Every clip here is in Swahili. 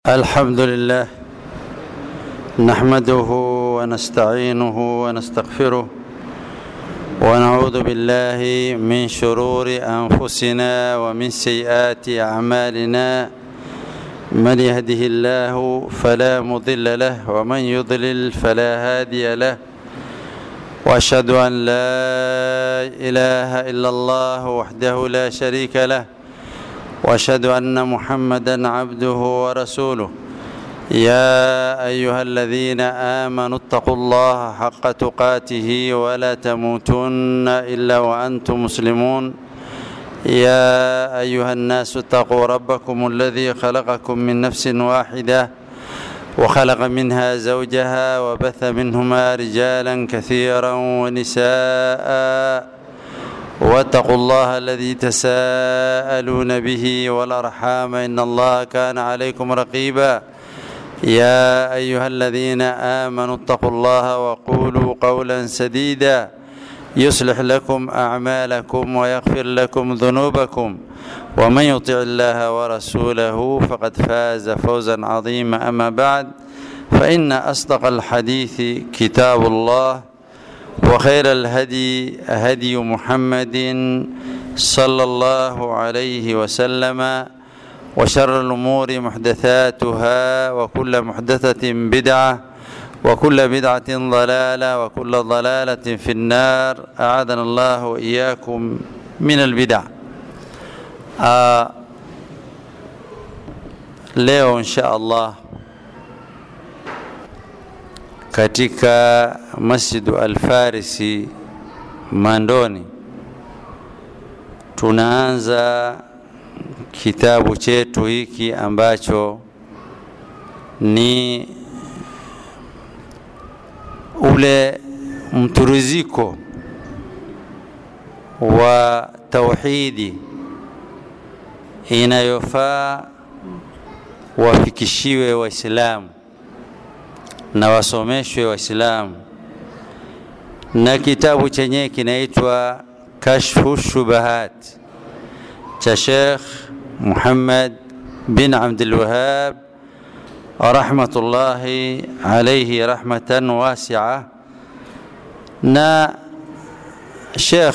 الحمد لله نحمده ونستعينه ونستغفره ونعوذ بالله من شرور انفسنا ومن سيئات اعمالنا من يهده الله فلا مضل له ومن يضلل فلا هادي له واشهد ان لا اله الا الله وحده لا شريك له واشهد ان محمدا عبده ورسوله يا ايها الذين امنوا اتقوا الله حق تقاته ولا تموتن الا وانتم مسلمون يا ايها الناس اتقوا ربكم الذي خلقكم من نفس واحده وخلق منها زوجها وبث منهما رجالا كثيرا ونساء واتقوا الله الذي تساءلون به والارحام ان الله كان عليكم رقيبا يا ايها الذين امنوا اتقوا الله وقولوا قولا سديدا يصلح لكم اعمالكم ويغفر لكم ذنوبكم ومن يطع الله ورسوله فقد فاز فوزا عظيما اما بعد فان اصدق الحديث كتاب الله وخير الهدي هدي محمد صلى الله عليه وسلم وشر الأمور محدثاتها وكل محدثة بدعة وكل بدعة ضلالة وكل ضلالة في النار أعاذنا الله وإياكم من البدع آه leo insha Allah katika Masjidu Al-Farisi Mandoni tunaanza kitabu chetu hiki ambacho ni ule mturiziko wa tauhidi inayofaa wafikishiwe Waislamu na wasomeshwe Waislamu, na kitabu chenyewe kinaitwa Kashfu Shubahat cha Sheikh Muhammad bin Abdul Wahhab rahmatullahi alayhi rahmatan wasi'a. Na Sheikh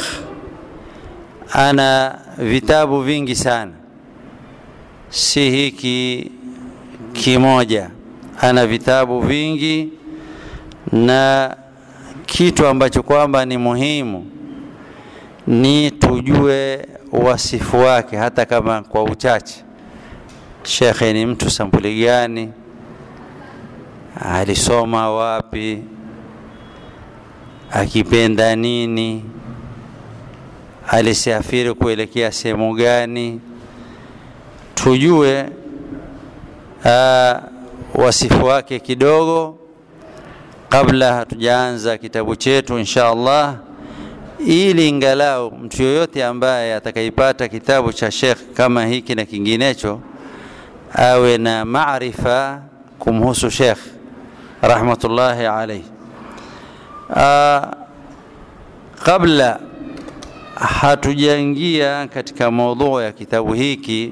ana vitabu vingi sana, si hiki kimoja ana vitabu vingi na kitu ambacho kwamba ni muhimu ni tujue wasifu wake hata kama kwa uchache shekhe ni mtu sampuli gani alisoma wapi akipenda nini alisafiri kuelekea sehemu gani tujue uh, wasifu wake kidogo kabla hatujaanza kitabu chetu insha Allah, ili ingalau mtu yoyote ambaye atakaipata kitabu cha Sheikh kama hiki na kinginecho awe na maarifa kumhusu Sheikh rahmatullahi alayhi. Kabla hatujaingia katika maudhu ya kitabu hiki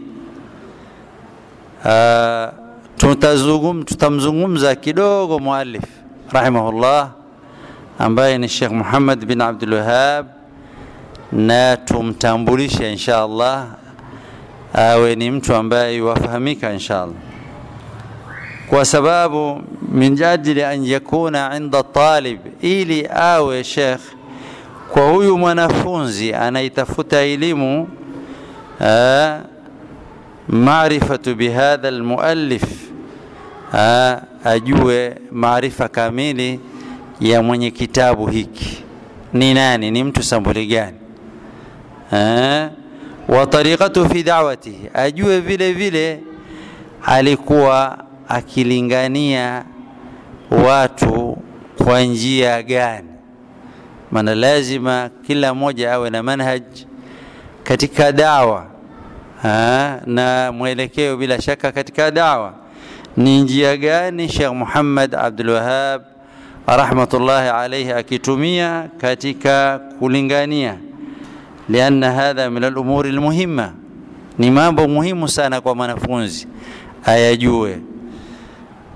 aa, tutazungum tutamzungumza kidogo muallif rahimahullah ambaye ni Sheikh Muhammad bin Abdul Wahhab na tumtambulishe insha Allah awe ni mtu ambaye wafahamika insha Allah kwa sababu min ajli an yakuna inda talib ili awe Sheikh kwa huyu mwanafunzi anaitafuta elimu maarifatu bihadha almuallif ajue maarifa kamili ya mwenye kitabu hiki ni nani ni mtu sambuli gani wa tariqatu fi da'watihi ajue vile vile alikuwa akilingania watu kwa njia gani maana lazima kila mmoja awe na manhaj katika dawa ha, na mwelekeo bila shaka katika dawa ni njia gani Sheikh Muhammad Abdul Wahhab rahmatullahi alayhi akitumia katika kulingania lianna hadha min al-umuri al-muhimma ni mambo muhimu sana kwa mwanafunzi ayajue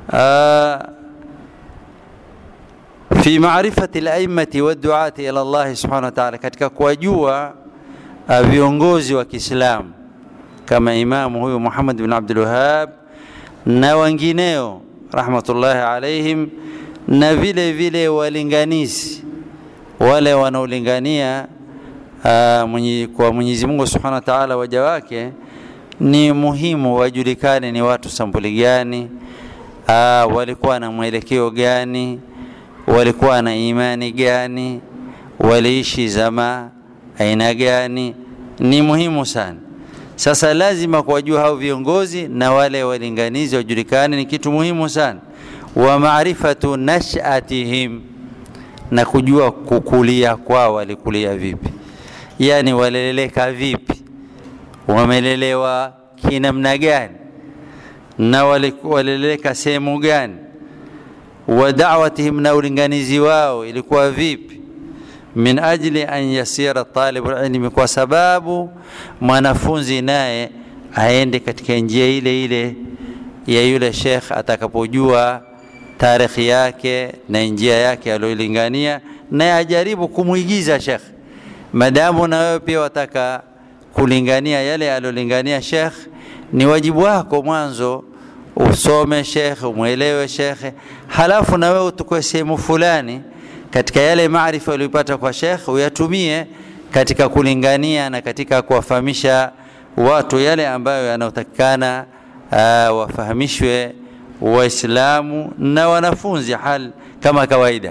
fi maarifati laimati waduati ila llahi subhanahu wa taala, katika kuwajua viongozi wa Kiislamu kama imamu huyu Muhammad bin Abdul Wahhab na wengineo rahmatullahi alaihim, na vile vile walinganizi wale wanaolingania mwenye, kwa Mwenyezi Mungu Subhanahu wa Ta'ala waja wake, ni muhimu wajulikane ni watu sampuli gani, aa, walikuwa na mwelekeo gani, walikuwa na imani gani, waliishi zama aina gani, ni muhimu sana. Sasa lazima kuwajua hao viongozi na wale walinganizi wajulikane, ni kitu muhimu sana. Wa maarifatu nashatihim, na kujua kukulia kwao, walikulia vipi, yani waleleleka vipi, wamelelewa kinamna gani, na waleleleka sehemu gani, wa da'watihim, na ulinganizi wao ilikuwa vipi min ajli an yasira talibu ilmi, kwa sababu mwanafunzi naye aende katika njia ile ile ya yule shekh atakapojua tarikhi yake na njia yake aliyolingania, naye ajaribu kumwigiza shekh. Madamu na wewe pia wataka kulingania yale aliyolingania shekh, ni wajibu wako mwanzo usome shekh, umwelewe shekhe, halafu na wewe utukue sehemu fulani katika yale maarifa uliyopata kwa shekh uyatumie katika kulingania na katika kuwafahamisha watu yale ambayo yanayotakikana uh, wafahamishwe Waislamu na wanafunzi hal kama kawaida.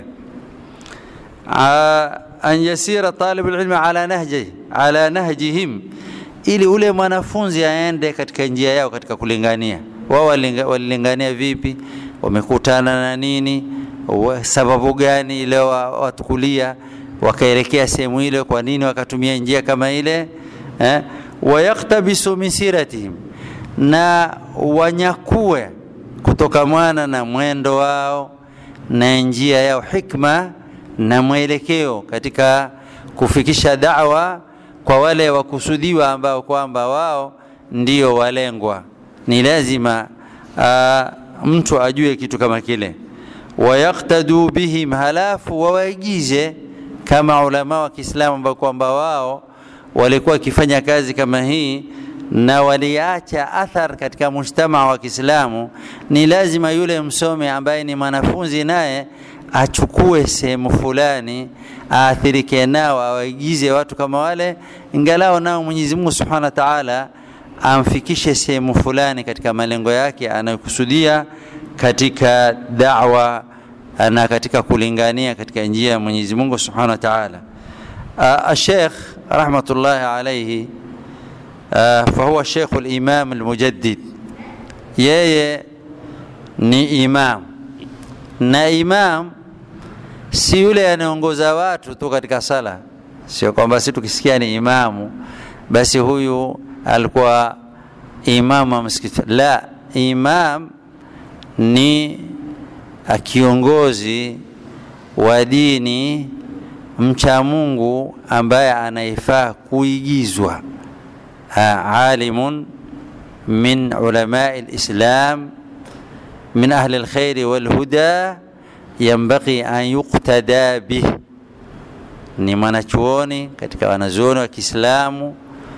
Uh, an yasira talibu ilmi ala nahji ala nahjihim, ili ule mwanafunzi aende katika njia yao katika kulingania. Wao walilingania vipi? Wamekutana na nini? sababu gani ile watukulia wakaelekea sehemu ile, kwa nini wakatumia njia kama ile eh? wayaktabisu min siratihim, na wanyakue kutokamana na mwendo wao na njia yao, hikma na mwelekeo katika kufikisha da'wa kwa wale wakusudiwa ambao kwamba wao ndio walengwa. Ni lazima uh, mtu ajue kitu kama kile wayaktadu bihim, halafu wawaigize kama ulama wa Kiislamu ambao kwamba wao walikuwa wakifanya kazi kama hii na waliacha athar katika mujtamaa wa Kiislamu. Ni lazima yule msomi ambaye ni mwanafunzi naye achukue sehemu fulani aathirike nao, awaigize watu kama wale, ingalao nao Mwenyezi Mungu Subhanahu wa Ta'ala amfikishe sehemu fulani katika malengo yake anayokusudia katika da'wa na katika kulingania katika njia ya Mwenyezi Mungu Subhanahu wa Ta'ala. Sheikh rahmatullahi alayhi fahuwa Sheikh al-Imam al-Mujaddid, yeye ni imam na imam si yule anaongoza watu tu katika sala, sio kwamba si tukisikia ni imamu basi huyu alikuwa imamu wa msikiti. La, imam ni kiongozi wa dini mcha Mungu ambaye anaifaa kuigizwa, alimun min ulamai lislam min ahli lkhairi walhuda yambaghi an yuqtada bih, ni mwanachuoni katika wanazuoni wa Kiislamu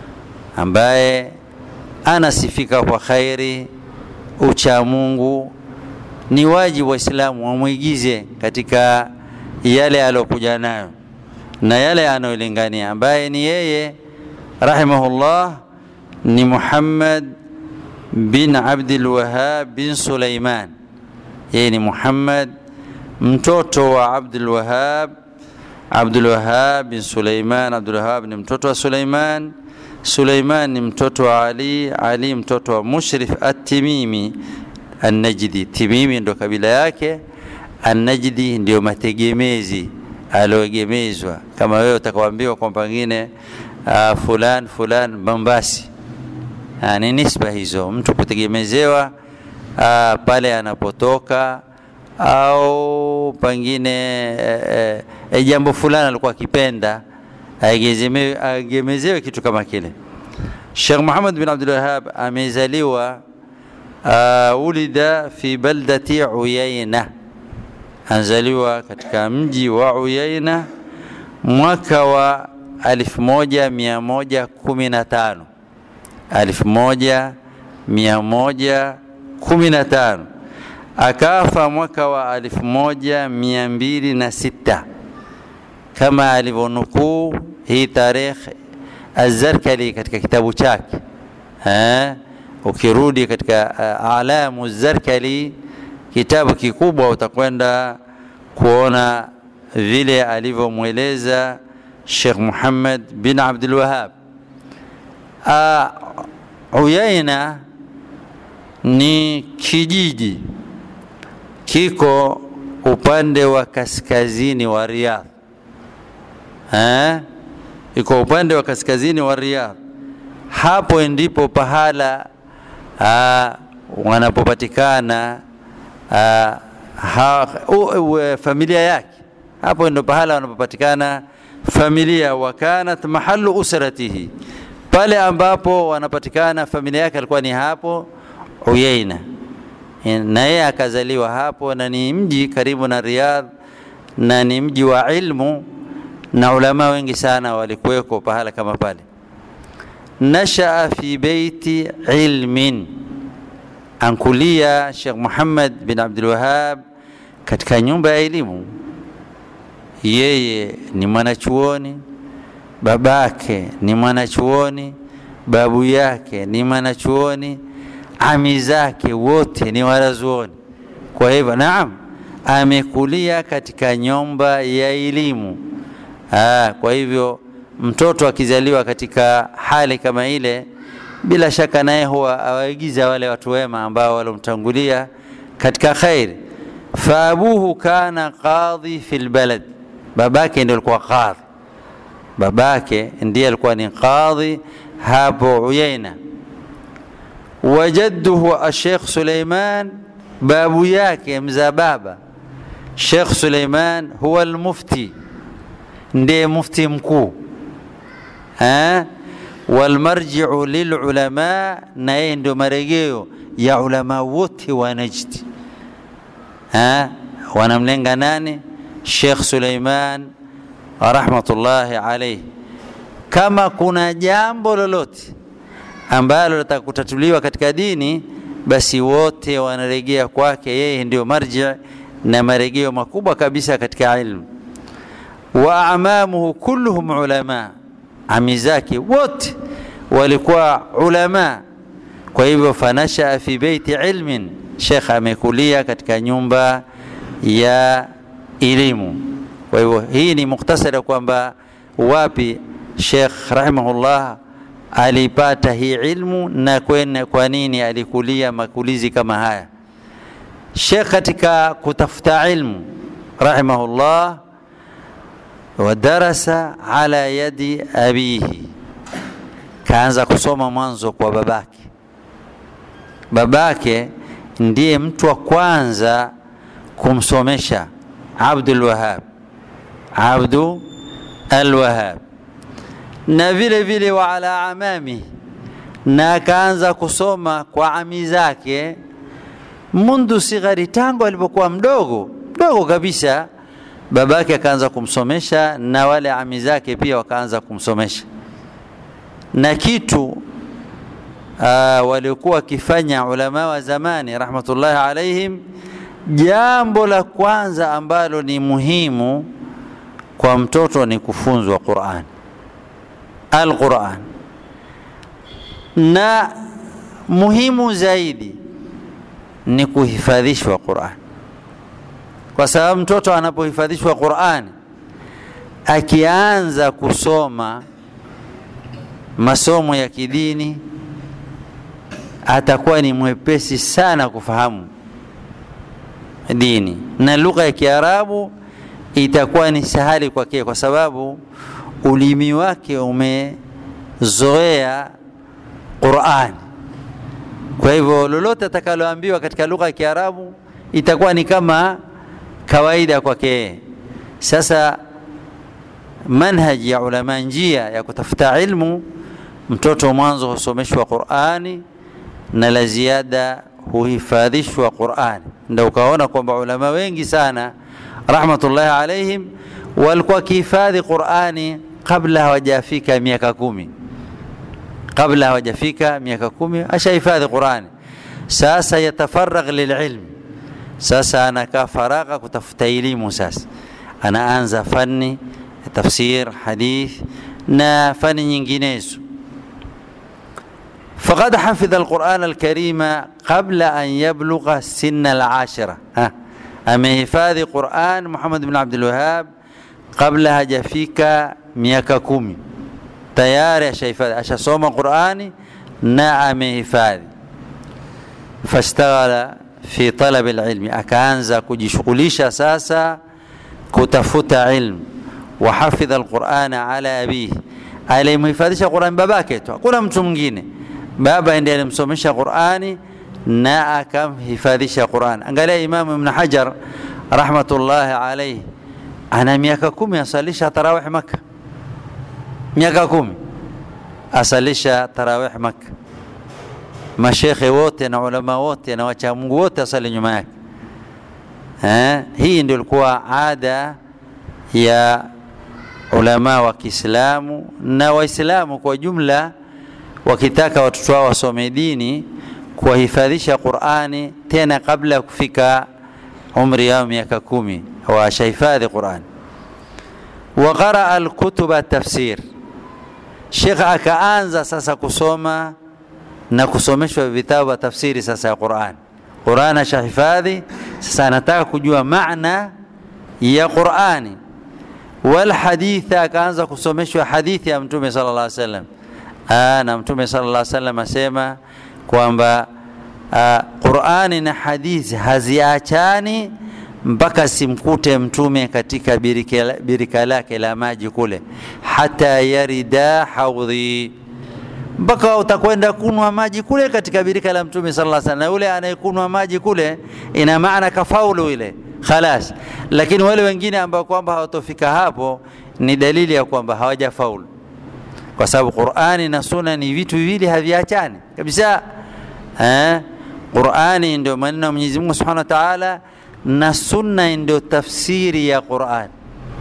ambaye anasifika kwa khairi, ucha Mungu ni wajibu Waislamu wamwigize katika yale aliyokuja nayo na yale anayolingania, ambaye ni yeye rahimahullah ni Muhammad bin Abdul Wahhab bin Sulaiman. Yeye ni Muhammad mtoto wa Abdul Wahhab, Abdul Wahhab bin Sulaiman. Abdul Wahhab ni mtoto wa Sulaiman. Sulaiman ni mtoto wa Ali, Ali mtoto wa Mushrif at-Timimi An-Najdi. Timimi ndo kabila yake, An-Najdi ndio mategemezi alioegemezwa. Kama wewe utakawaambiwa kwamba pengine uh, fulan fulan Mombasi, uh, ni nisba hizo, mtu kutegemezewa uh, pale anapotoka au pengine e, e, jambo fulani alikuwa akipenda aegemezewe kitu kama kile. Sheikh Muhammad bin Abdul Wahhab amezaliwa uh, ulida fi baldati Uyaina, anzaliwa katika mji wa Uyaina mwaka wa 1115 1115 akafa mwaka wa 1206 kama alivyonukuu hii tarehe Azarkali katika kitabu chake eh, ukirudi katika uh, alamu Zarkali, kitabu kikubwa, utakwenda kuona vile alivyomweleza Sheikh Muhammad bin Abdul Wahhab. Uh, Uyaina ni kijiji kiko upande wa kaskazini wa Riyadh eh? iko upande wa kaskazini wa Riyadh. Hapo ndipo pahala uh, wanapopatikana uh, ha, uh, uh, familia yake. Hapo ndio pahala wanapopatikana familia, wa kanat mahalu usratihi, pale ambapo wanapatikana familia yake alikuwa ni hapo Uyaina, na yeye akazaliwa hapo, na ni mji karibu na Riyadh, na ni mji wa ilmu na ulama wengi sana walikuweko pahala kama pale. Nashaa fi beiti ilmin, ankulia Sheikh Muhammad bin Abdul Wahhab katika nyumba ya elimu. Yeye ni mwanachuoni, babake ni mwanachuoni, babu yake ni mwanachuoni, ami zake wote ni wanazuoni. Kwa hivyo, naam, amekulia katika nyumba ya elimu. Aa, kwa hivyo mtoto akizaliwa katika hali kama ile, bila shaka naye huwa awaigiza wale watu wema ambao walomtangulia katika khairi. Faabuhu kana qadhi fil balad, babake ndiye alikuwa qadhi, babake ndiye alikuwa ni qadhi hapo Uyaina. Wajadduhu Sheikh Suleiman, babu yake mza baba Sheikh Suleiman huwa almufti ndiye mufti mkuu walmarjiu lilulama, na yeye ndio marejeo ya ulama wote wa Najdi. Wanamlenga nani? Sheikh Suleiman rahmatullahi alayhi. Kama kuna jambo lolote ambalo litaka kutatuliwa katika dini, basi wote wanarejea kwake. Yeye ndio marji na marejeo makubwa kabisa katika ilmu wa amamuhu kulluhum ulama, ami zake wote walikuwa ulama. Kwa hivyo fanashaa fi beiti ilmin, Sheikh amekulia katika nyumba ya elimu. Kwa hivyo hii ni mukhtasari kwamba wapi Sheikh rahimahullah alipata hii ilmu na kwene, kwa nini alikulia makulizi kama haya. Sheikh katika kutafuta ilmu rahimahullah wadarasa ala yadi abihi, kaanza kusoma mwanzo kwa babake. Babake ndiye mtu wa kwanza kumsomesha Abdul Wahhab, Abdu Alwahhab, na vile vile wa ala amami, na akaanza kusoma kwa ami zake mundu sighari, tangu alipokuwa mdogo mdogo kabisa babake akaanza kumsomesha na wale ami zake pia wakaanza kumsomesha, na kitu uh, waliokuwa wakifanya ulama wa zamani rahmatullahi alaihim, jambo la kwanza ambalo ni muhimu kwa mtoto ni kufunzwa Qur'an, al-Qur'an, na muhimu zaidi ni kuhifadhishwa Qur'an kwa sababu mtoto anapohifadhishwa Qur'ani akianza kusoma masomo ya kidini atakuwa ni mwepesi sana kufahamu dini na lugha ya Kiarabu itakuwa ni sahali kwake, kwa sababu ulimi wake umezoea Qur'ani. Kwa hivyo lolote atakaloambiwa katika lugha ya Kiarabu itakuwa ni kama kawaida kwake. Sasa manhaji ya ulama, njia ya kutafuta ilmu, mtoto mwanzo husomeshwa Qur'ani na la ziada huhifadhishwa Qurani. Ndio ukaona kwamba ulama wengi sana rahmatullahi alaihim walikuwa wakihifadhi Qurani kabla hawajafika miaka kumi, kabla hawajafika miaka kumi ashahifadhi Qurani. Sasa yatafaragh lililm, sasa anakaa faragha kutafuta elimu. Sasa anaanza fani ya tafsir, hadith na fani nyinginezo. فقد حفظ القرآن الكريم قبل أن يبلغ سن العاشرة amehifadhi Quran Muhammad bin Abdul Wahhab kabla hajafika miaka kumi, tayari ashahifadhi, ashasoma Qurani na amehifadhi. Fashtaghala fi talabi alilmi, akaanza kujishughulisha sasa kutafuta ilmu. Wahafidha alqurana ala abihi, alimhifadhisha Qurani babake tu, hakuna mtu mwingine. Baba ndiye alimsomesha Qurani na akamhifadhisha Qur'an. Angalia Imamu Ibn Hajar rahmatullahi alayhi, ana miaka kumi asalisha tarawih Makka, miaka kumi asalisha tarawih Makka. Mashekhe wote na ulama wote na wacha Mungu wote asali nyuma yake. Eh, hii ndio ilikuwa ada ya ulama wa Kiislamu na Waislamu kwa jumla, wakitaka watoto wao wasome dini kuwahifadhisha Qur'ani tena kabla ya kufika umri yao miaka kumi washahifadhi Qur'ani. Wa qaraa alkutuba tafsir, Sheikh akaanza sasa kusoma na kusomeshwa vitabu vya tafsiri sasa ya Qur'an. Qur'an ashahifadhi, sasa anataka kujua maana ya Qur'ani. Wal haditha, akaanza kusomeshwa hadithi ya Mtume sallallahu alaihi wasallam. Na Mtume sallallahu alaihi wasallam asema kwamba uh, Qur'ani na hadithi haziachani mpaka simkute mtume katika birika, birika lake la maji kule, hata yarida haudhi, mpaka utakwenda kunwa maji kule katika birika la mtume sallallahu alaihi wasallam. Na yule anayekunwa maji kule, ina maana kafaulu ile khalas, lakini wale wengine ambao kwamba hawatofika hapo ni dalili ya kwamba hawajafaulu, kwa sababu Qur'ani na Sunna ni vitu viwili haviachani kabisa. Eh, Qur'ani ndio maneno ya Mwenyezi Mungu Subhanahu wa Ta'ala na Sunna ndio tafsiri ya Qur'an.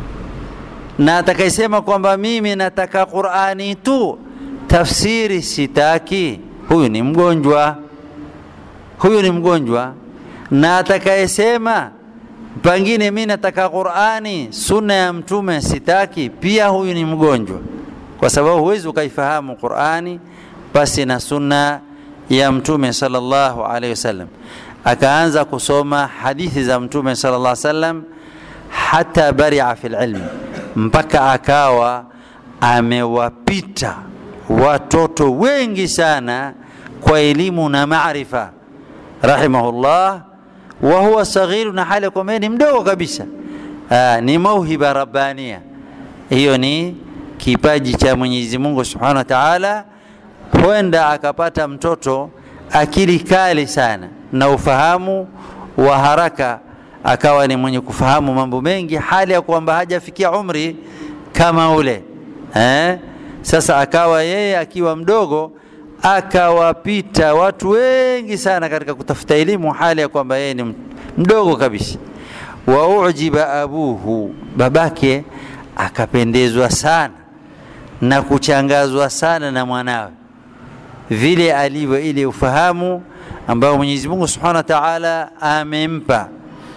Na atakayesema kwamba mimi nataka Qur'ani tu, tafsiri sitaki, huyu ni mgonjwa, huyu ni mgonjwa. Na atakayesema pengine mimi nataka Qur'ani, Sunna ya Mtume sitaki, pia huyu ni mgonjwa, kwa sababu huwezi ukaifahamu Qur'ani pasi na Sunna ya mtume sallallahu alaihi wasallam. Akaanza kusoma hadithi za mtume sallallahu alaihi wasallam hata baria fil ilm, mpaka akawa amewapita watoto wengi sana kwa elimu na maarifa, rahimahullah. Wa huwa saghiru, na hali kwamba ni mdogo kabisa. Aa, ni mauhiba rabbania, hiyo ni kipaji cha Mwenyezi Mungu subhanahu wa ta'ala huenda akapata mtoto akili kali sana na ufahamu wa haraka, akawa ni mwenye kufahamu mambo mengi, hali ya kwamba hajafikia umri kama ule eh? Sasa akawa yeye akiwa mdogo akawapita watu wengi sana katika kutafuta elimu, hali ya kwamba yeye ni mdogo kabisa. Wa ujiba abuhu, babake akapendezwa sana na kuchangazwa sana na mwanawe vile alivyo ile ufahamu ambao Mwenyezi Mungu Subhanahu wa Ta'ala amempa.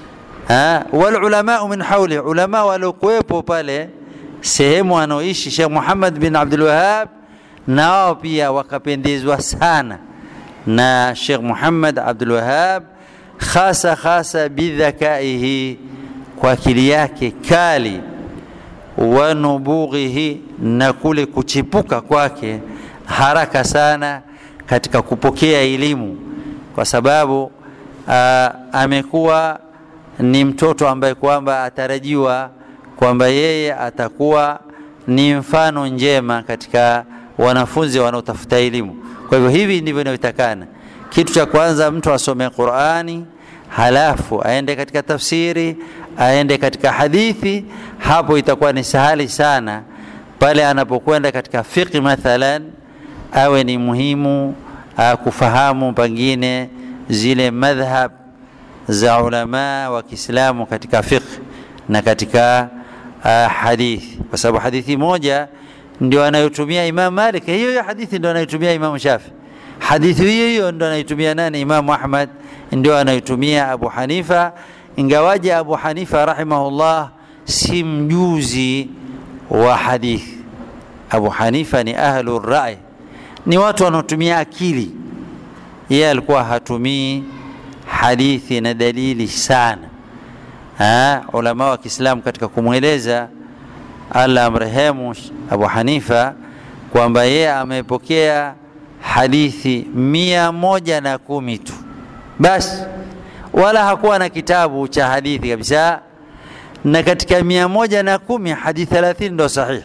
Wal ulama min hawli, ulama waliokuwepo pale sehemu anaoishi Sheikh Muhammad bin Abdul Wahhab, na wao pia wakapendezwa sana na Sheikh Muhammad Abdul Wahhab, hasa hasa bidhakaihi, kwa akili yake kali, wa nubughihi, na kule kuchipuka kwake haraka sana katika kupokea elimu, kwa sababu uh, amekuwa ni mtoto ambaye kwamba atarajiwa kwamba yeye atakuwa ni mfano njema katika wanafunzi wanaotafuta elimu. Kwa hivyo hivi ndivyo inavyotakana. Kitu cha kwanza mtu asome Qur'ani, halafu aende katika tafsiri, aende katika hadithi. Hapo itakuwa ni sahali sana pale anapokwenda katika fiqh mathalan awe ni muhimu uh, kufahamu pengine zile madhhab za ulama wa Kiislamu katika fiqh na katika uh, hadithi, kwa sababu hadithi moja ndio anayotumia Imam Malik, hiyo hiyo hadithi ndio anayotumia Imam Shafi, hadithi hiyo hiyo ndio anayotumia nani? Imam Ahmad, ndio anayotumia Abu Hanifa, ingawaje Abu Hanifa rahimahullah si mjuzi wa hadithi. Abu Hanifa ni ahlu rai, ni watu wanaotumia akili. Yeye alikuwa hatumii hadithi na dalili sana. Ha, ulama wa Kiislamu katika kumweleza Allah amrehemu Abu Hanifa kwamba yeye amepokea hadithi mia moja na kumi tu basi, wala hakuwa na kitabu cha hadithi kabisa, na katika mia moja na kumi hadithi thelathini ndo sahihi,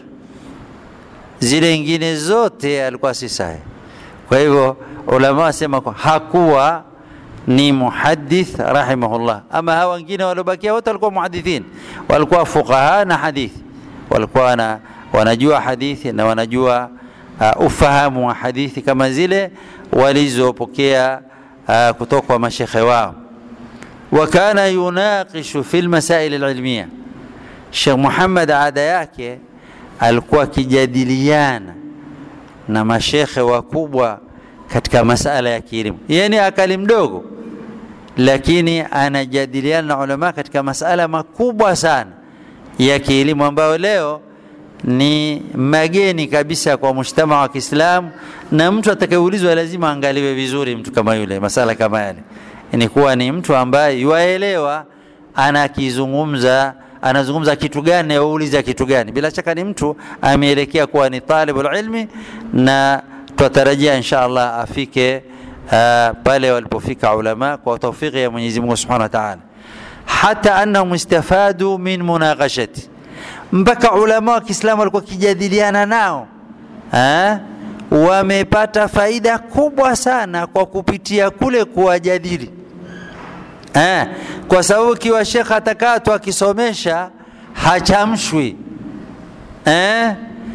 zile ingine zote alikuwa si sahihi. Kwa hivyo ulama wasema kwa hakuwa ni muhadith rahimahullah. Ama hawa wengine waliobakia wote walikuwa muhadithin, walikuwa fuqaha na hadithi, walikuwa wana, wanajua hadithi na wanajua uh, ufahamu wa hadithi kama zile walizopokea uh, kutoka kwa mashekhe wao. Wa kana yunaqishu fi lmasail alilmiya, Sheikh Muhammad ada yake alikuwa akijadiliana na mashekhe wakubwa katika masala ya kielimu. Yeye ni akali mdogo, lakini anajadiliana na ulama katika masala makubwa sana ya kielimu ambayo leo ni mageni kabisa kwa mujtama wa Kiislamu, na mtu atakayeulizwa lazima angaliwe vizuri. Mtu kama yule, masala kama yale, ni kuwa ni mtu ambaye yuaelewa anakizungumza anazungumza kitu gani na wauliza kitu gani. Bila shaka ni mtu ameelekea kuwa ni talibul ilmi na twatarajia insha Allah afike uh, pale walipofika ulama kwa taufiki ya Mwenyezi Mungu Subhanahu wa Ta'ala, hata annahum istafadu min munaqashati, mpaka ulama wa Kiislamu walikuwa kijadiliana nao ha? wamepata faida kubwa sana kwa kupitia kule kuwajadili ha? kwa sababu kiwa shekh atakaa tu akisomesha hachamshwi eh?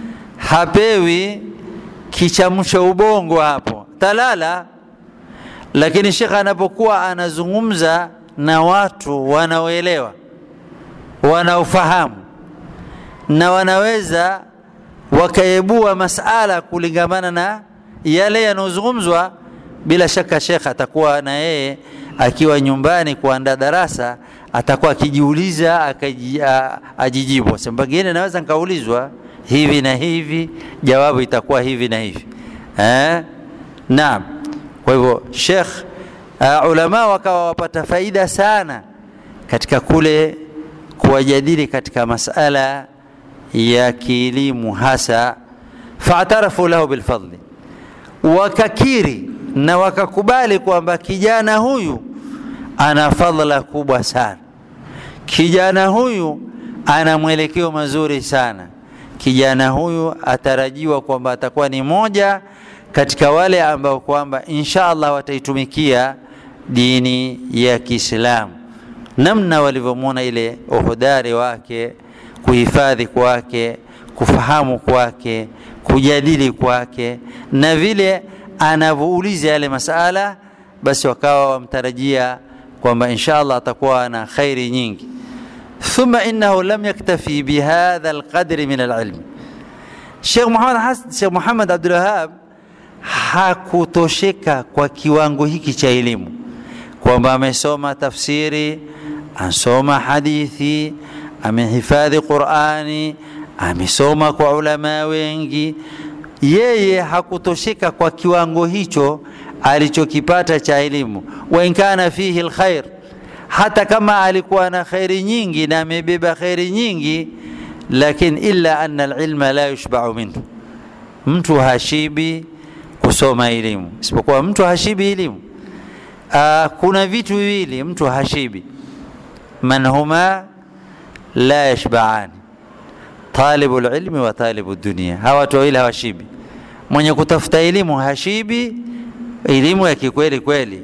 hapewi kichamsha ubongo hapo talala. Lakini shekhe anapokuwa anazungumza na watu wanaoelewa, wanaofahamu na wanaweza wakaibua masala kulingamana na yale yanayozungumzwa, bila shaka shekhe atakuwa na yeye akiwa nyumbani kuandaa darasa atakuwa akijiuliza ajijibu, pengine naweza nikaulizwa hivi na hivi, jawabu itakuwa hivi na hivi eh? Naam. Kwa hivyo Sheikh uh, ulama wakawa wapata faida sana katika kule kuwajadili katika masala ya kielimu hasa, faatarafu lahu bilfadli, wakakiri na wakakubali kwamba kijana huyu ana fadhila kubwa sana, kijana huyu ana mwelekeo mazuri sana kijana huyu atarajiwa kwamba atakuwa ni moja katika wale ambao kwamba insha Allah wataitumikia dini ya Kiislamu, namna walivyomwona ile uhodari wake, kuhifadhi kwake, kufahamu kwake, kujadili kwake, na vile anavyouliza yale masala, basi wakawa wamtarajia kwamba insha Allah atakuwa na khairi nyingi. Thumma innahu lam yaktafi bihadha alqadri min alilm. Sheikh Muhammad, Sheikh Muhammad Abdul Wahhab hakutosheka kwa kiwango hiki cha elimu, kwamba amesoma tafsiri, asoma hadithi, amehifadhi Qurani, amesoma kwa ulama wengi. Yeye hakutosheka kwa kiwango hicho alichokipata cha elimu, wa in kana fihi alkhair hata kama alikuwa na khairi nyingi na amebeba khairi nyingi, lakini illa anna alilma la yushbau minhu, mtu hashibi kusoma elimu, isipokuwa mtu hashibi elimu. Aa, kuna vitu viwili mtu hashibi, man huma la yashbaani, talibu lilmi wa talibu dunia. Hawa watu wawili hawashibi. Mwenye kutafuta elimu hashibi elimu ya kikweli kweli,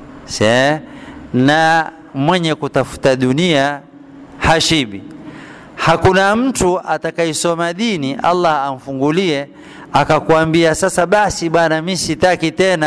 na mwenye kutafuta dunia hashibi. Hakuna mtu atakayesoma dini Allah amfungulie akakwambia sasa basi bana, mimi sitaki tena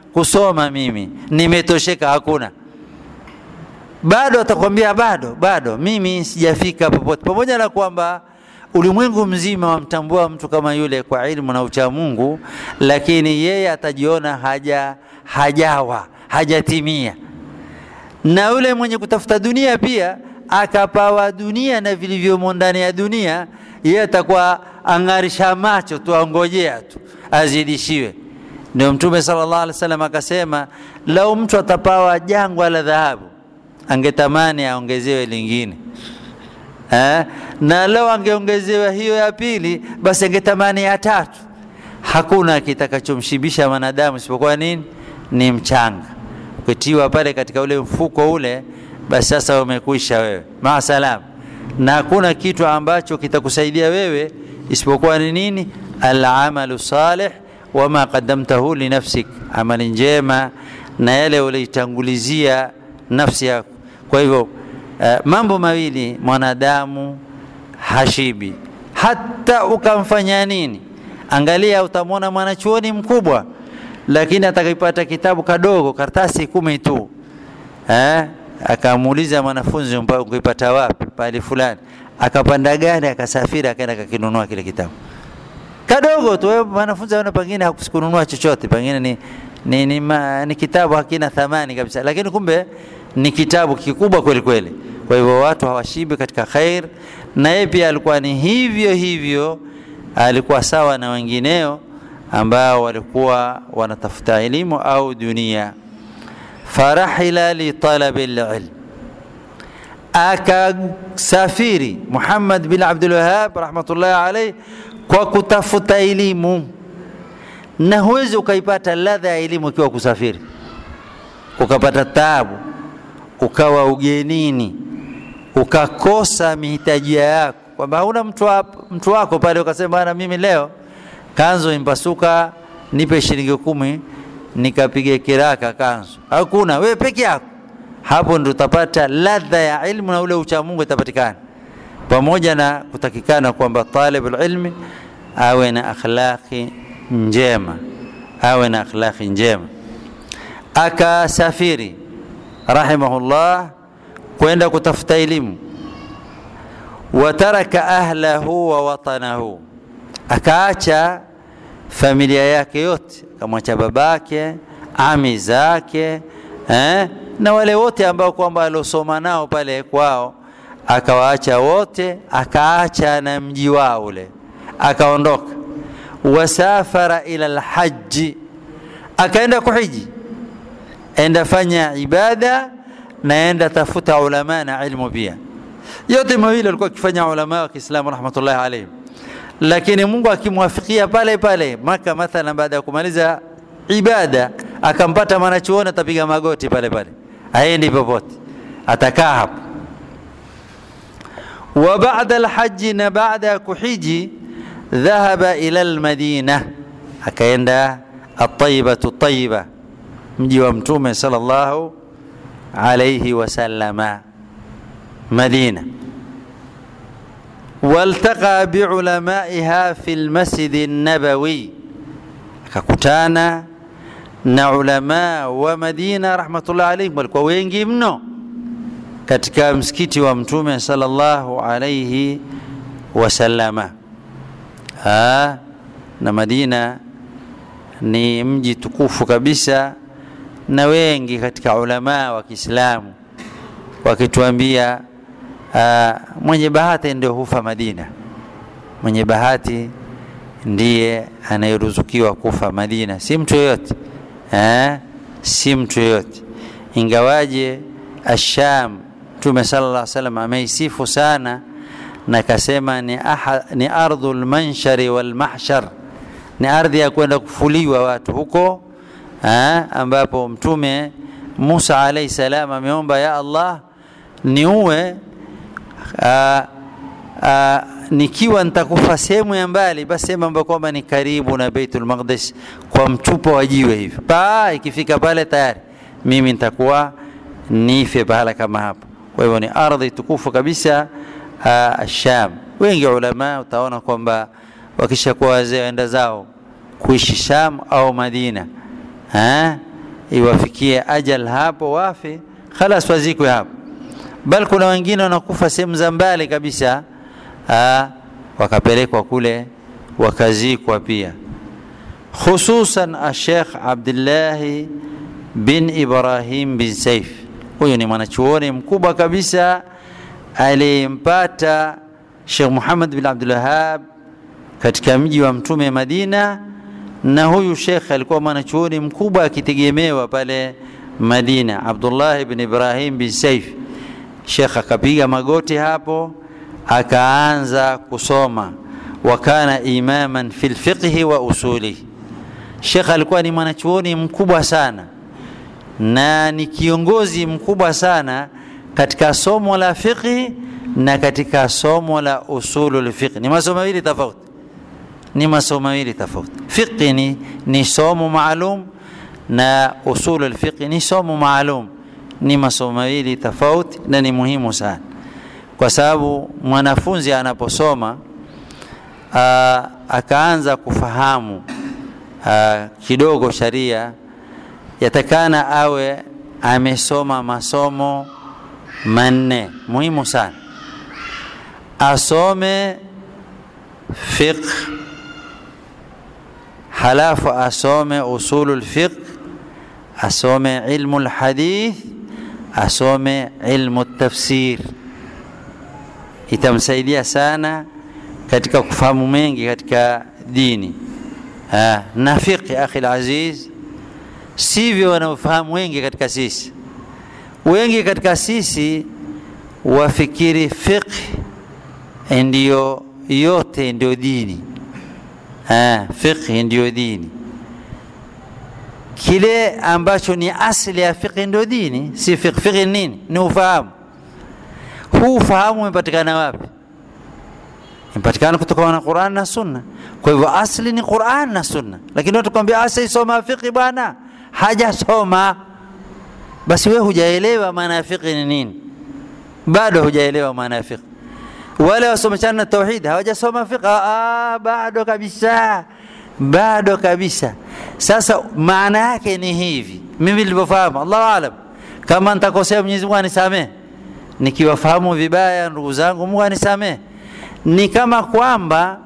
kusoma mimi nimetosheka hakuna bado atakwambia bado bado mimi sijafika popote pamoja na kwamba ulimwengu mzima wamtambua mtu kama yule kwa ilmu na ucha Mungu lakini yeye atajiona haja hajawa hajatimia na yule mwenye kutafuta dunia pia akapawa dunia na vilivyomo ndani ya dunia yeye atakuwa ang'arisha macho tu angojea tu azidishiwe ndio mtume sallallahu alaihi wasallam akasema lau mtu atapawa jangwa la dhahabu angetamani aongezewe lingine eh? na leo angeongezewa hiyo ya pili basi angetamani ya tatu hakuna kitakachomshibisha mwanadamu isipokuwa nini ni mchanga ukitiwa pale katika ule mfuko ule basi sasa umekwisha wewe maasalam na hakuna kitu ambacho kitakusaidia wewe isipokuwa ni nini alamalu salih wama qadamtahu linafsik amali njema na yale uliitangulizia nafsi yako kwa hivyo uh, mambo mawili mwanadamu hashibi hata ukamfanya nini angalia utamwona mwanachuoni mkubwa lakini atakipata kitabu kadogo karatasi kumi tu eh? akamuuliza mwanafunzi ukipata wapi pale fulani akapanda gari akasafiri akaenda akakinunua kile kitabu kadogo tu wewe mwanafunzi ana pengine hakusikununua chochote pengine ni ni, ni, ma, ni kitabu hakina thamani kabisa lakini kumbe ni kitabu kikubwa kweli kweli kwa hivyo watu hawashibi katika khair na yeye pia alikuwa ni hivyo hivyo alikuwa sawa na wengineo ambao walikuwa wanatafuta elimu au dunia farahila litalabi lilm akasafiri Muhammad bin Abdul Wahhab rahmatullahi alayhi kwa kutafuta elimu na huwezi ukaipata ladha ya elimu ukiwa kusafiri ukapata taabu ukawa ugenini ukakosa mihitaji yako kwamba hauna mtu, mtu wako pale ukasema bana mimi leo kanzo impasuka nipe shilingi kumi nikapige kiraka kanzo hakuna wewe peke yako hapo ndo utapata ladha ya ilmu na ule ucha Mungu itapatikana pamoja na kutakikana kwamba talibul ilmi awe na akhlaqi njema awe na akhlaqi njema akasafiri rahimahullah kwenda kutafuta elimu wataraka ahlahu wa watanahu akaacha familia yake yote akamwacha babake ami zake eh? na wale wote ambao kwamba aliosoma nao pale kwao akawaacha wote akaacha na mji wao ule akaondoka wasafara ila lhaji akaenda kuhiji enda fanya ibada na enda tafuta ulama na ilmu pia yote mawili alikuwa akifanya ulama wa Kiislamu rahmatullahi alayhim lakini Mungu akimwafikia pale pale Maka mathalan baada ya kumaliza ibada akampata mwanachuoni atapiga magoti pale pale aendi popote atakaa hapo wa baada alhaji na baada ya kuhiji dhahaba ila almadina akaenda at-tayyibatu tayyiba mji wa mtume sallallahu alayhi wasallama madina والتقى بعلمائها في المسجد النبوي akakutana na ulama wa Madina rahmatullahi alayhim walikuwa wengi mno katika msikiti wa mtume sallallahu alayhi wasallama ha, na Madina ni mji tukufu kabisa na wengi katika ulama wa Kiislamu wakituambia uh, mwenye bahati ndio hufa Madina mwenye bahati ndiye anayeruzukiwa kufa Madina si mtu yoyote eh? si mtu yoyote ingawaje asham Mtume sallallahu alaihi wasallam ameisifu sana na kasema ni, aha, ni ardhul manshari wal mahshar ni ardhi ya kwenda kufuliwa watu huko eh? ambapo Mtume Musa alayhi salam ameomba ya Allah niue uh, uh, nikiwa nitakufa sehemu ya mbali basi sehemu ambayo kwamba ni karibu na Baitul Maqdis kwa mchupa wa jiwe hivi pa ikifika pale tayari mimi nitakuwa nife pahala kama hapo kwa hivyo ni ardhi tukufu kabisa uh, Sham wengi ulama utaona kwamba wakishakuwa wazee waenda zao kuishi Sham au Madina ha? iwafikie ajal hapo wafe khalas wazikwe hapo bal kuna wengine wanakufa sehemu za mbali kabisa aa, wakapelekwa kule wakazikwa pia khususan ashekh abdillahi bin ibrahim bin saif huyu ni mwanachuoni mkubwa kabisa aliyempata shekh muhammad bin abdulwahab katika mji wa mtume madina na huyu shekh alikuwa mwanachuoni mkubwa akitegemewa pale madina abdullahi bin ibrahim bin saif shekh akapiga magoti hapo akaanza kusoma wa kana imaman fi lfiqhi wa usulihi shekh alikuwa ni mwanachuoni mkubwa sana na ni kiongozi mkubwa sana katika somo la fiqhi na katika somo la usulu lfiqhi ni masomo mawili tofauti ni masomo mawili tofauti fiqhi ni, ni somo maalum na usulu lfiqhi ni somo maalum ni masomo mawili tofauti na ni muhimu sana kwa sababu mwanafunzi anaposoma aa, akaanza kufahamu aa, kidogo sharia yatakana awe amesoma masomo manne muhimu sana asome fiqh halafu asome usulu lfiqh asome ilmu lhadith asome ilmu tafsir itamsaidia sana katika kufahamu mengi katika dini ha, na fiqhi akhi laziz sivyo wanaofahamu wengi katika sisi wengi katika sisi wafikiri fiqh ndiyo yote ndio dini ha, fiqh ndio dini kile ambacho ni asili ya fiqh ndio dini si fiqh fiqh nini ni ufahamu huu ufahamu umepatikana wapi imepatikana kutokana na Qur'an na Sunna. Kwa hivyo asli ni Qur'an na Sunna, lakini watu kwambia asa isoma fiqh bwana, hajasoma basi wewe hujaelewa maana ya fiqh ni nini, bado hujaelewa maana ya fiqh. Wale wasomeshana na tauhid hawajasoma fiqh, ah, bado kabisa, bado kabisa. Sasa maana yake ni hivi, mimi nilivyofahamu, Allahu aalam, kama nitakosea Mwenyezi Mungu anisamehe, nikiwafahamu vibaya ndugu zangu, Mungu anisamehe ni kama kwamba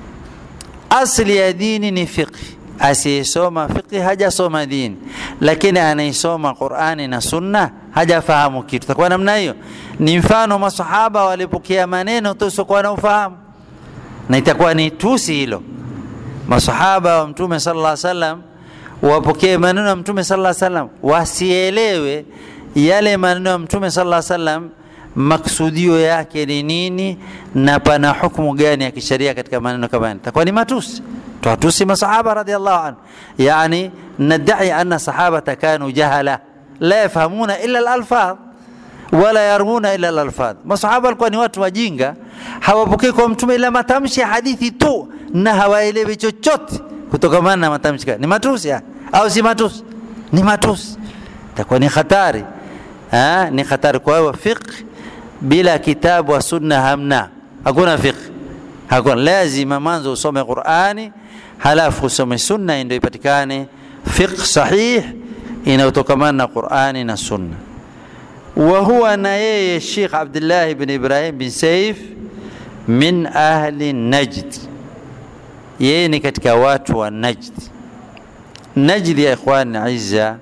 asli ya dini ni fiqhi asiyesoma fiqhi hajasoma dini lakini anaisoma qurani na sunna hajafahamu kitu takuwa namna hiyo ni mfano masahaba walipokea maneno tusiokuwa na ufahamu na itakuwa ni tusi hilo masahaba wa mtume sallallahu alaihi wasallam wapokee maneno ya mtume sallallahu alaihi wasallam wasielewe yale maneno ya mtume sallallahu alaihi wasallam maksudio yake ni nini na pana hukumu gani ya kisheria katika maneno kama haya takuwa ni matusi twatusi masahaba radhiallahu anhu yani nadai anna sahabata kanu jahala la yafhamuna illa alalfadh wala yarmuna illa alalfadh masahaba walikuwa ni watu wajinga hawapokei kwa mtume ila matamshi ya hadithi tu na hawaelewi chochote kutokamana na matamshi ni matusi ya? au si matusi ni matusi takuwa ni hatari ha? ni hatari kwa hiyo fiqh bila kitabu wa sunna hamna hakuna fiqh hakuna lazima mwanzo usome qurani halafu usome sunna ndio ipatikane fiqh sahih inayotokamana na qurani na sunna wa huwa na yeye Sheikh Abdullah ibn Ibrahim bin Saif min ahli Najd yeye ni katika watu wa Najd Najd ya ikhwan izza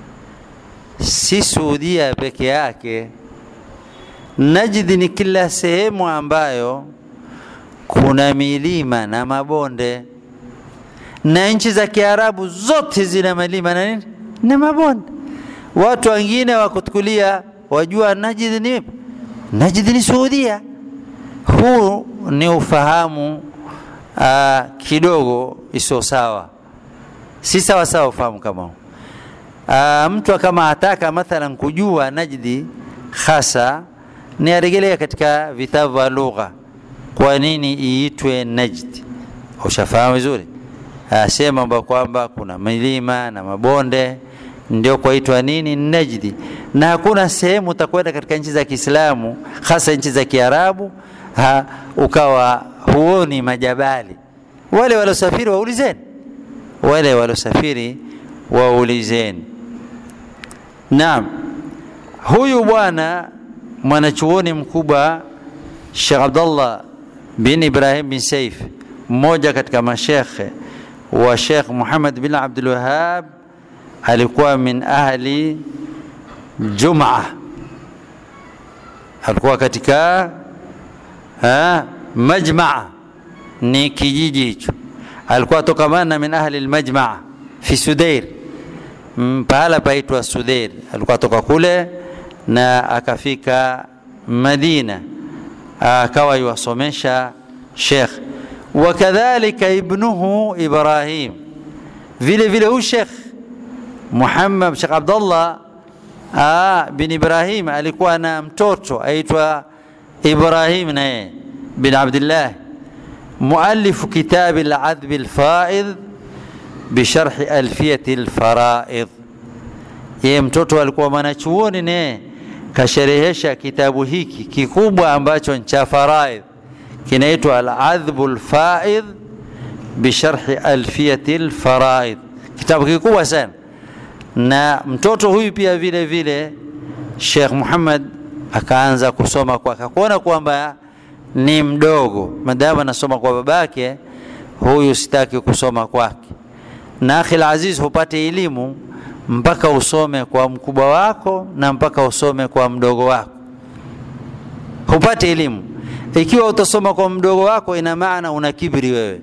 si Saudia peke yake Najd ni kila sehemu ambayo kuna milima na mabonde, na nchi za Kiarabu zote zina milima na nini na mabonde. Watu wengine wakutukulia wajua Najd ni Najd ni Saudia. Huu ni ufahamu uh, kidogo isio sawa, si sawa sawa ufahamu kama huu. Uh, mtu kama ataka mathalan kujua Najdi hasa ni arejelea katika vitabu vya lugha, kwa nini iitwe Najd. Ushafahamu vizuri, sema kwamba kuna milima na mabonde ndio kwaitwa nini Najdi, na hakuna sehemu utakwenda katika nchi za Kiislamu hasa nchi za Kiarabu ha, ukawa huoni majabali. Wale waliosafiri waulizeni, wale waliosafiri waulizeni. naam huyu bwana mwanachuoni mkubwa Sheikh Abdullah bin Ibrahim bin Saif mmoja katika mashekhe wa Sheikh Muhammad bin Abdul Wahhab alikuwa min ahli Jumaa alikuwa katika ha, majmaa ni kijiji hicho alikuwa tokamana min ahli almajmaa fi Sudair pahala paitwa Sudair alikuwa toka kule na akafika Madina akawa yuwasomesha Sheikh wakadhalika ibnuhu Ibrahim vile vile huyu Sheikh Muhammad Sheikh Abdullah bin Ibrahim alikuwa na mtoto aitwa Ibrahim naye bin Abdullah مؤلف كتاب العذب الفائض بشرح ألفية الفرائض yeye mtoto alikuwa mwanachuoni naye kasherehesha kitabu hiki kikubwa ambacho ni cha faraidh kinaitwa Al-Adhbu Al-Faidh bisharhi alfiyati al-faraidh, kitabu kikubwa sana. Na mtoto huyu pia vile vile Sheikh Muhammad akaanza kusoma kwake, akakuona kwamba ni mdogo, madamu anasoma kwa babake, huyu sitaki kusoma kwake. Na akhi aziz, hupate elimu mpaka usome kwa mkubwa wako na mpaka usome kwa mdogo wako, hupate elimu. Ikiwa utasoma kwa mdogo wako, ina maana una kibri wewe,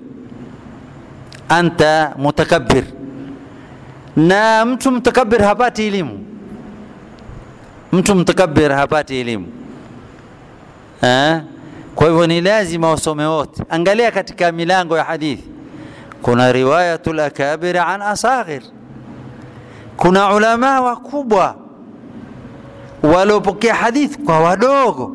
anta mutakabbir. Na mtu mtakabbir hapati elimu, mtu mtakabbir hapati elimu eh? Kwa hivyo ni lazima wasome wote. Angalia katika milango ya hadithi, kuna riwayatul akabir an asaghir kuna ulama wakubwa waliopokea hadithi kwa wadogo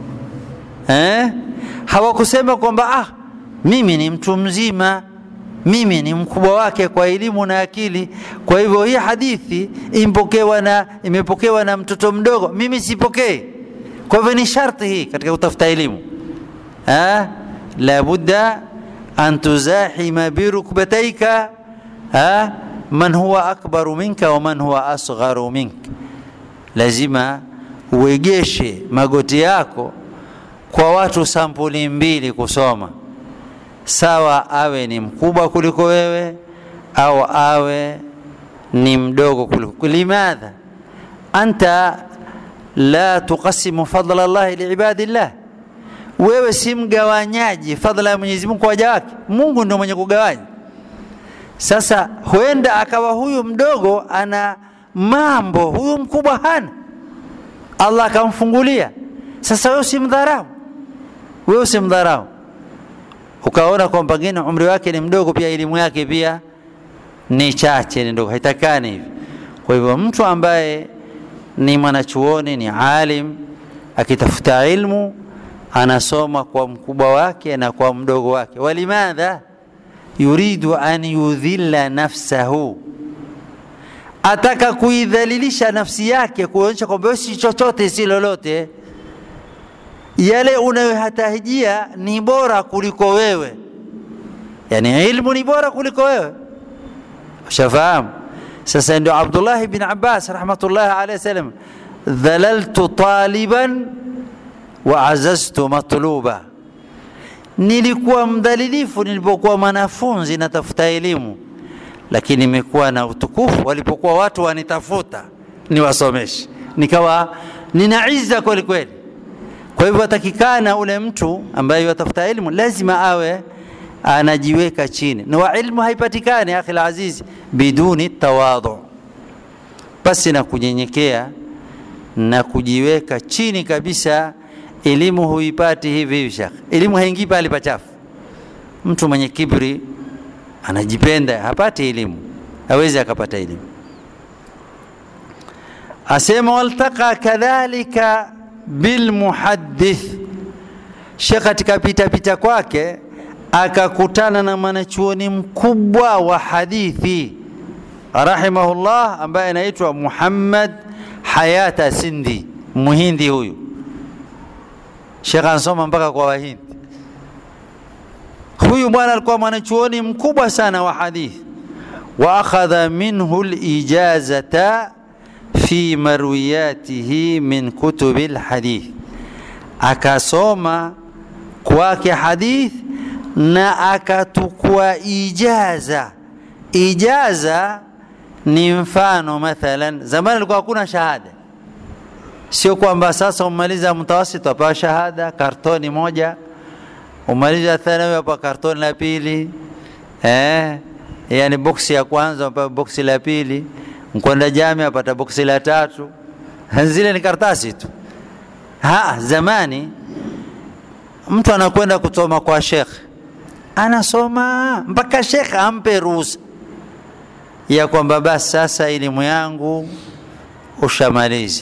eh? hawakusema kwamba ah, mimi ni mtu mzima, mimi ni mkubwa wake kwa elimu na akili, kwa hivyo hii hadithi impokewa na imepokewa na mtoto mdogo, mimi sipokei. Kwa hivyo ni sharti hii katika kutafuta elimu eh? labudda an tuzahima birukbataika eh? man huwa akbaru minka wa man huwa asgharu minka, lazima uegeshe magoti yako kwa watu sampuli mbili kusoma, sawa awe ni mkubwa kuliko wewe au awe ni mdogo kuliko. Limadha anta la tuqasimu fadla llahi liibadillah, wewe si mgawanyaji fadla ya Mwenyezi Mungu kwa waja wake. Mungu ndio mwenye kugawanya. Sasa huenda akawa huyu mdogo ana mambo, huyu mkubwa hana, Allah akamfungulia. Sasa wewe usimdharau, wewe usimdharau, ukaona kwamba pengine umri wake ni mdogo, pia elimu yake pia ni chache, ni ndogo, haitakani hivi. Kwa hivyo mtu ambaye ni mwanachuoni, ni alim, akitafuta ilmu anasoma kwa mkubwa wake na kwa mdogo wake. Walimadha yuridu an yudhilla nafsahu, ataka kuidhalilisha nafsi yake, kuonyesha kwamba si chochote si lolote. Yale unayohatajia ni bora kuliko wewe, yani ilmu ni bora kuliko wewe. Ushafahamu? Sasa ndio Abdullah bin Abbas rahmatullahi alayhi wasallam, dhalaltu taliban wa azaztu matluba nilikuwa mdhalilifu nilipokuwa mwanafunzi natafuta elimu, lakini nimekuwa na utukufu walipokuwa watu wanitafuta niwasomeshe, nikawa nina izza kweli kweli. Kwa hivyo atakikana ule mtu ambaye yatafuta elimu lazima awe anajiweka chini, na ilmu haipatikani akhi alazizi biduni tawadhu, basi na kunyenyekea na kujiweka chini kabisa elimu huipati hivi hivi shekh, elimu haingii pale pachafu. Mtu mwenye kibri anajipenda hapati elimu, hawezi akapata elimu. Asema waltaqa kadhalika bilmuhaddith, shekh katika pitapita kwake akakutana na mwanachuoni mkubwa wa hadithi rahimahullah, ambaye anaitwa Muhammad Hayata Sindi, muhindi huyu Sheikh ansoma mpaka kwa Wahindi. Huyu bwana alikuwa mwanachuoni mkubwa sana wa hadithi, wa akhadha minhu lijazata fi marwiyatihi min kutubi lhadith, akasoma kwake hadith na akatukua ijaza. Ijaza ni mfano, mathalan zamani alikuwa hakuna shahada, sio kwamba sasa umaliza mtawasit wapewa shahada kartoni moja, umaliza thanawi wapewa kartoni la pili eh, yani boksi ya kwanza wapewa boksi la pili, mkwenda jami apata boksi la tatu. Zile ni kartasi tu. Ha, zamani mtu anakwenda kusoma kwa shekhe, anasoma mpaka shekhe ampe ruhusa ya kwamba basi sasa elimu yangu ushamaliza,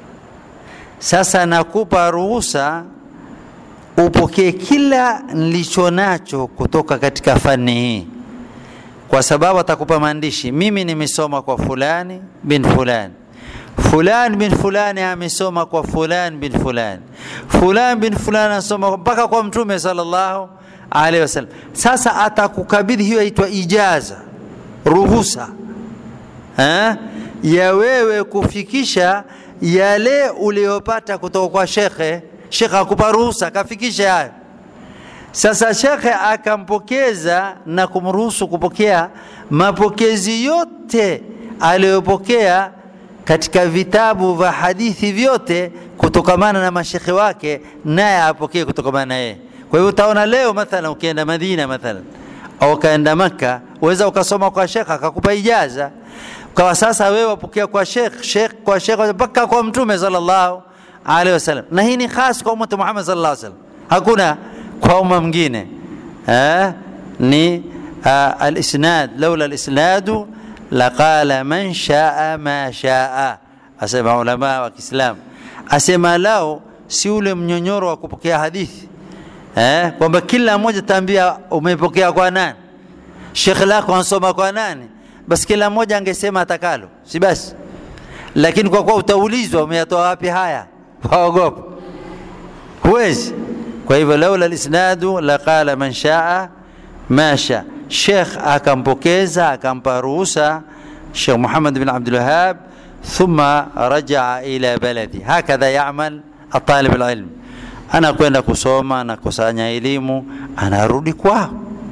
sasa nakupa ruhusa upokee kila nilicho nacho kutoka katika fani hii, kwa sababu atakupa maandishi. Mimi nimesoma kwa fulani bin fulani fulani bin fulani amesoma kwa fulani bin fulani fulani bin fulani anasoma mpaka kwa Mtume sallallahu alaihi wasallam. Sasa atakukabidhi hiyo, aitwa ijaza, ruhusa eh, ya wewe kufikisha yale uliyopata kutoka kwa shekhe. Shekhe akupa ruhusa, kafikisha hayo. Sasa shekhe akampokeza na kumruhusu kupokea mapokezi yote aliyopokea katika vitabu vya hadithi vyote kutokamana na mashekhe wake, naye apokee kutokamana na yeye. Kwa hivyo utaona leo mathalan, ukienda Madina mathalan au ukaenda Makka, uweza ukasoma kwa shekhe akakupa ijaza, ukawa sasa wewe wapokea kwa shekh shekh kwa shekh mpaka kwa Mtume sallallahu alaihi wasallam, na hii ni khas kwa umma Muhammad sallallahu alaihi wasallam, hakuna kwa umma mwingine eh, ni uh, alisnad laula alisnadu laqala man shaa ma shaa, asema ulama wa Kiislamu, asema lao si ule mnyonyoro wa kupokea hadithi eh, kwamba kila mmoja taambia umepokea kwa nani, shekhe lako ansoma kwa nani, basi kila mmoja angesema atakalo, si basi? Lakini kwa kuwa utaulizwa umeyatoa wapi haya, waogopa, huwezi. Kwa hivyo laula lisnadu laqala man shaa ma shaa Sheikh akampokeza akampa ruhusa Sheikh Muhammad bin Abdul Wahhab, thumma rajaa ila baladi. Hakadha yamal atalib alilm, anakwenda kusoma anakusanya elimu, anarudi kwao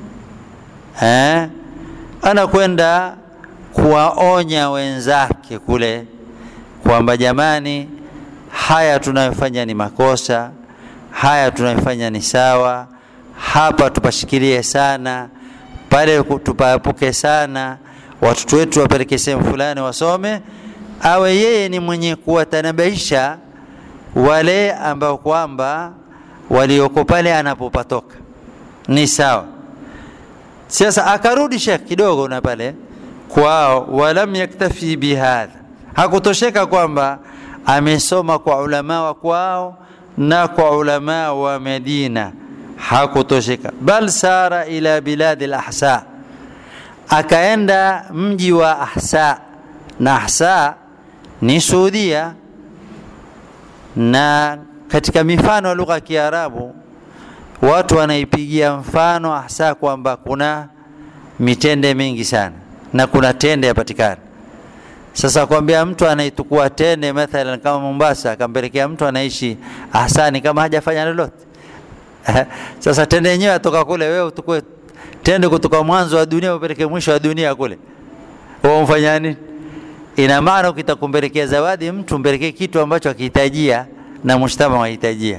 eh, anakwenda kuwaonya wenzake kule kwamba jamani, haya tunayofanya ni makosa, haya tunayofanya ni sawa, hapa tupashikilie sana pale tupaepuke sana, watoto wetu wapeleke sehemu fulani wasome, awe yeye ni mwenye kuwatanabaisha wale ambao kwamba walioko pale anapopatoka ni sawa. Sasa akarudi Sheikh kidogo na pale kwao, walam yaktafi bihadha, hakutosheka kwamba amesoma kwa ulama wa kwao na kwa ulama wa Medina hakutosheka, bal sara ila biladi lahsa, akaenda mji wa Ahsa, na Ahsa ni Saudia. Na katika mifano ya lugha ya Kiarabu watu wanaipigia mfano Ahsa kwamba kuna mitende mingi sana na kuna tende yapatikana. Sasa kwambia mtu anaitukua tende mathalan kama Mombasa, akampelekea mtu anaishi Ahsani kama hajafanya lolote sasa tende yenyewe atoka kule, wewe utukue tende kutoka mwanzo wa dunia upeleke mwisho wa dunia kule, wewe umfanya nini? Ina maana ukitakumpelekea zawadi mtu mpelekee kitu ambacho akihitajia na mujtama wahitajia.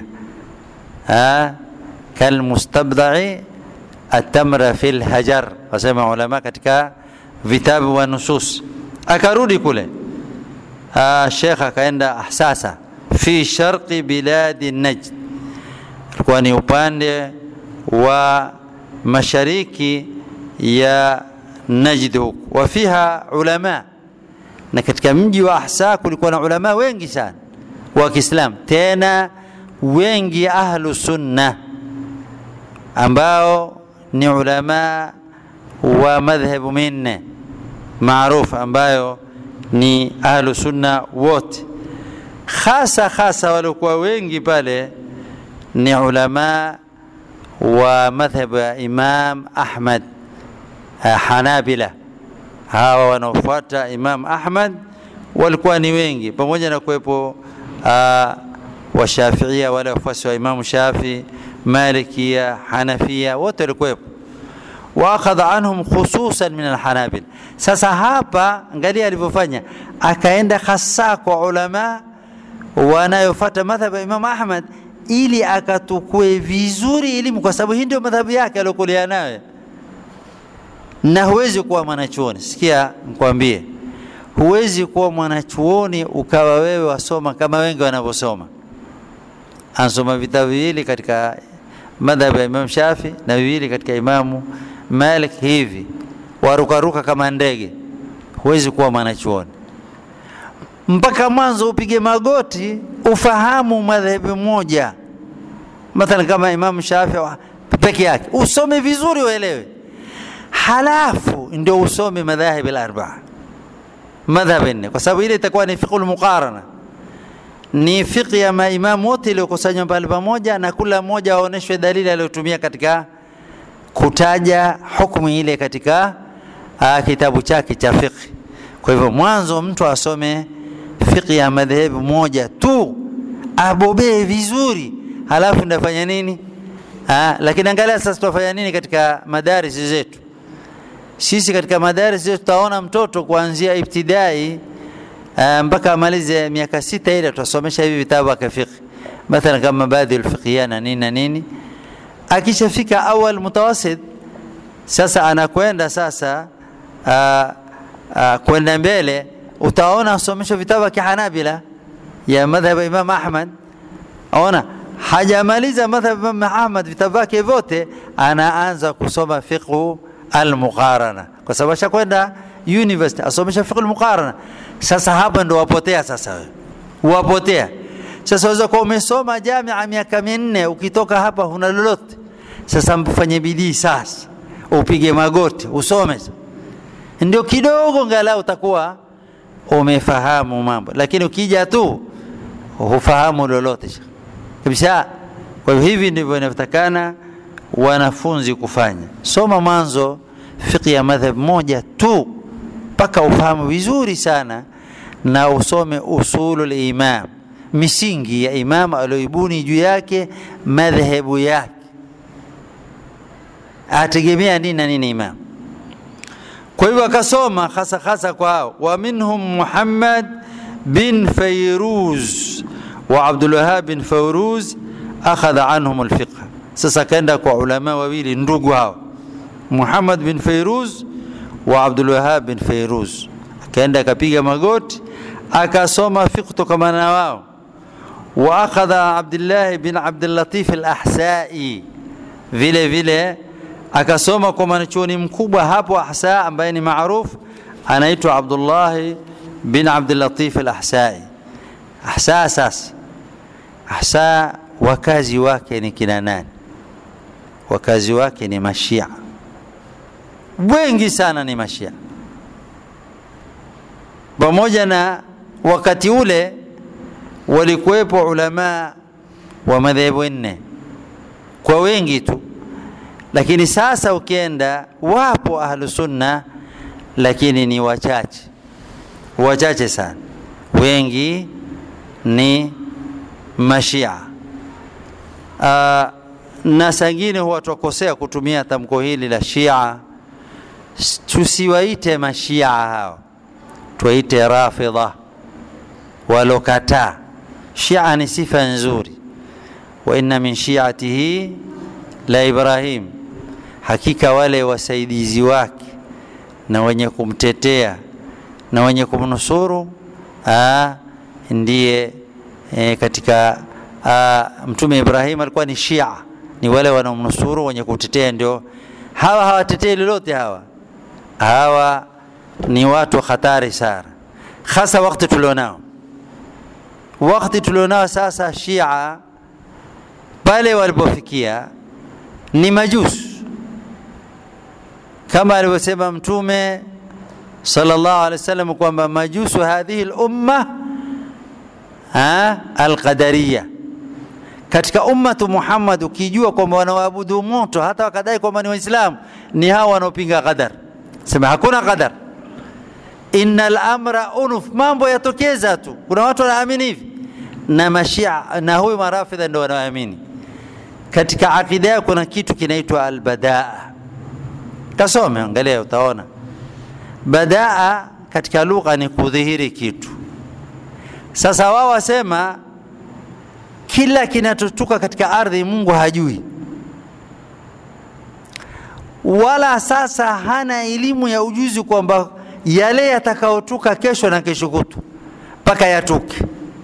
Kalmustabdai atamra fi lhajar, wasema ulama katika vitabu wa nusus. Akarudi kule Shekh akaenda Ahsasa fi sharqi biladi Najd ilikuwa ni upande wa mashariki ya Najd huku, wa fiha ulama, na katika mji wa Ahsa kulikuwa na ulama wengi sana wa Kiislamu, tena wengi ahlu sunna ambao ni ulama wa madhhabu minne maarufu ambayo ni ahlu sunna wote, hasa hasa waliokuwa wengi pale ni ulama wa madhhabu ya Imam Ahmad Hanabila. Hawa wanaofuata Imam Ahmad walikuwa ni wengi pamoja na kuwepo uh, washafiia wale wafuasi wa imamu shafi malikia hanafia wote walikuwepo waakhadha anhum khususan min alhanabil sasa hapa angalia alivyofanya akaenda hasa kwa ulama wanayofata madhhab ya imamu ahmad ili akatukue vizuri elimu kwa sababu hii ndio madhhabu yake aliokulia nayo na huwezi kuwa mwanachuoni sikia nikwambie huwezi kuwa mwanachuoni ukawa wewe wasoma kama wengi wanavyosoma ansoma vitabu viwili katika madhhabu ya Imam Shafi na viwili katika Imamu Malik hivi warukaruka kama ndege, huwezi kuwa mwanachuoni mpaka mwanzo upige magoti ufahamu madhehebu moja, mathalan kama Imamu Shafi peke yake, usome vizuri uelewe, halafu ndio usome madhahib al-arbaa madhhab nne, kwa sababu ile itakuwa ni fiqhul muqarana ni fiqh ya maimamu wote iliyokusanywa pale pamoja, na kila mmoja aonyeshwe dalili aliyotumia katika kutaja hukumu ile katika uh, kitabu chake cha fiqh. Kwa hivyo mwanzo mtu asome fiqh ya madhehebu moja tu, abobee vizuri, halafu ndafanya nini? Uh, lakini angalia sasa tutafanya nini katika madarisi zetu. Sisi katika madarisi zetu tutaona mtoto kuanzia ibtidai mpaka amalize miaka sita ile tutasomesha hivi vitabu vya fiqh mathalan kama mabadhi alfiqhiyya na nini na nini akishafika awal mutawasit sasa anakwenda sasa aa, aa, kwenda mbele utaona asomeshwa vitabu vya kihanabila ya madhhab imam ahmad ona hajamaliza madhhab imam ahmad vitabu vyake vyote anaanza kusoma fiqhu almuqarana kwa sababu ashakwenda university asomesha fiqh almuqarana sasa hapa ndo wapotea sasa wewe wapotea sasa waweza kuwa umesoma jamia miaka minne ukitoka hapa huna lolote sasa mfanye bidii sasa upige magoti usome ndio kidogo ngalau utakuwa umefahamu mambo lakini ukija tu hufahamu lolote kabisa kwa hivyo hivi ndivyo inavyotakana wanafunzi kufanya soma mwanzo fiqh ya madhhab moja tu mpaka ufahamu vizuri sana na usome usulul imam misingi ya imam alioibuni juu yake madhehebu yake ategemea nini na nini imam kwa hivyo akasoma hasa hasa kwa hao wa minhum muhammad bin fayruz wa abdulwahab bin fayruz akhadha anhum alfiqh sasa kaenda kwa ulama wawili ndugu hao muhammad bin fayruz wa Abdul Wahab bin Fairuz akaenda akapiga magoti akasoma fiqh kutokamana na wao wa akhadha Abdullah bin Abdul Latif al-Ahsai vile vile akasoma kwa mwanachuoni mkubwa hapo Ahsa ambaye ni maarufu anaitwa Abdullah bin Abdul Latif al-Ahsai Ahsa sasa Ahsa wakazi wake ni kina nani wakazi wake ni mashia wengi sana ni mashia pamoja na wakati ule walikuwepo ulama wa madhehebu nne kwa wengi tu lakini sasa ukienda wapo ahlu sunna lakini ni wachache wachache sana wengi ni mashia uh, na sangine huwa twakosea kutumia tamko hili la shia tusiwaite mashia hao tuwaite rafidha walokataa shia ni sifa nzuri wa inna min shiatihi la ibrahim hakika wale wasaidizi wake na wenye kumtetea na wenye kumnusuru aa, ndiye e, katika aa, mtume ibrahim alikuwa ni shia ni wale wanaomnusuru wenye kutetea ndio hawa hawatetei lolote hawa hawa ni watu hatari sana hasa wakati tulionao wakati tulionao sasa shia pale walipofikia ni majusu kama alivyosema mtume sallallahu alaihi wasallam kwamba majusu hadhihi lumma alqadariya katika ummatu Muhammad ukijua kwamba wanaabudu moto hata wakadai kwamba ni waislamu ni hawa wanaopinga qadar sema hakuna qadar innal amra unuf, mambo yatokeza tu. Kuna watu wanaamini hivi na mashia na huyu marafidha ndio wanaamini. Katika akida yao kuna kitu kinaitwa albadaa. Kasome, angalia, utaona badaa katika lugha ni kudhihiri kitu. Sasa wao wasema kila kinachotoka katika ardhi Mungu hajui, wala sasa hana elimu ya ujuzi kwamba yale yatakayotoka kesho na kesho kutu mpaka yatuke.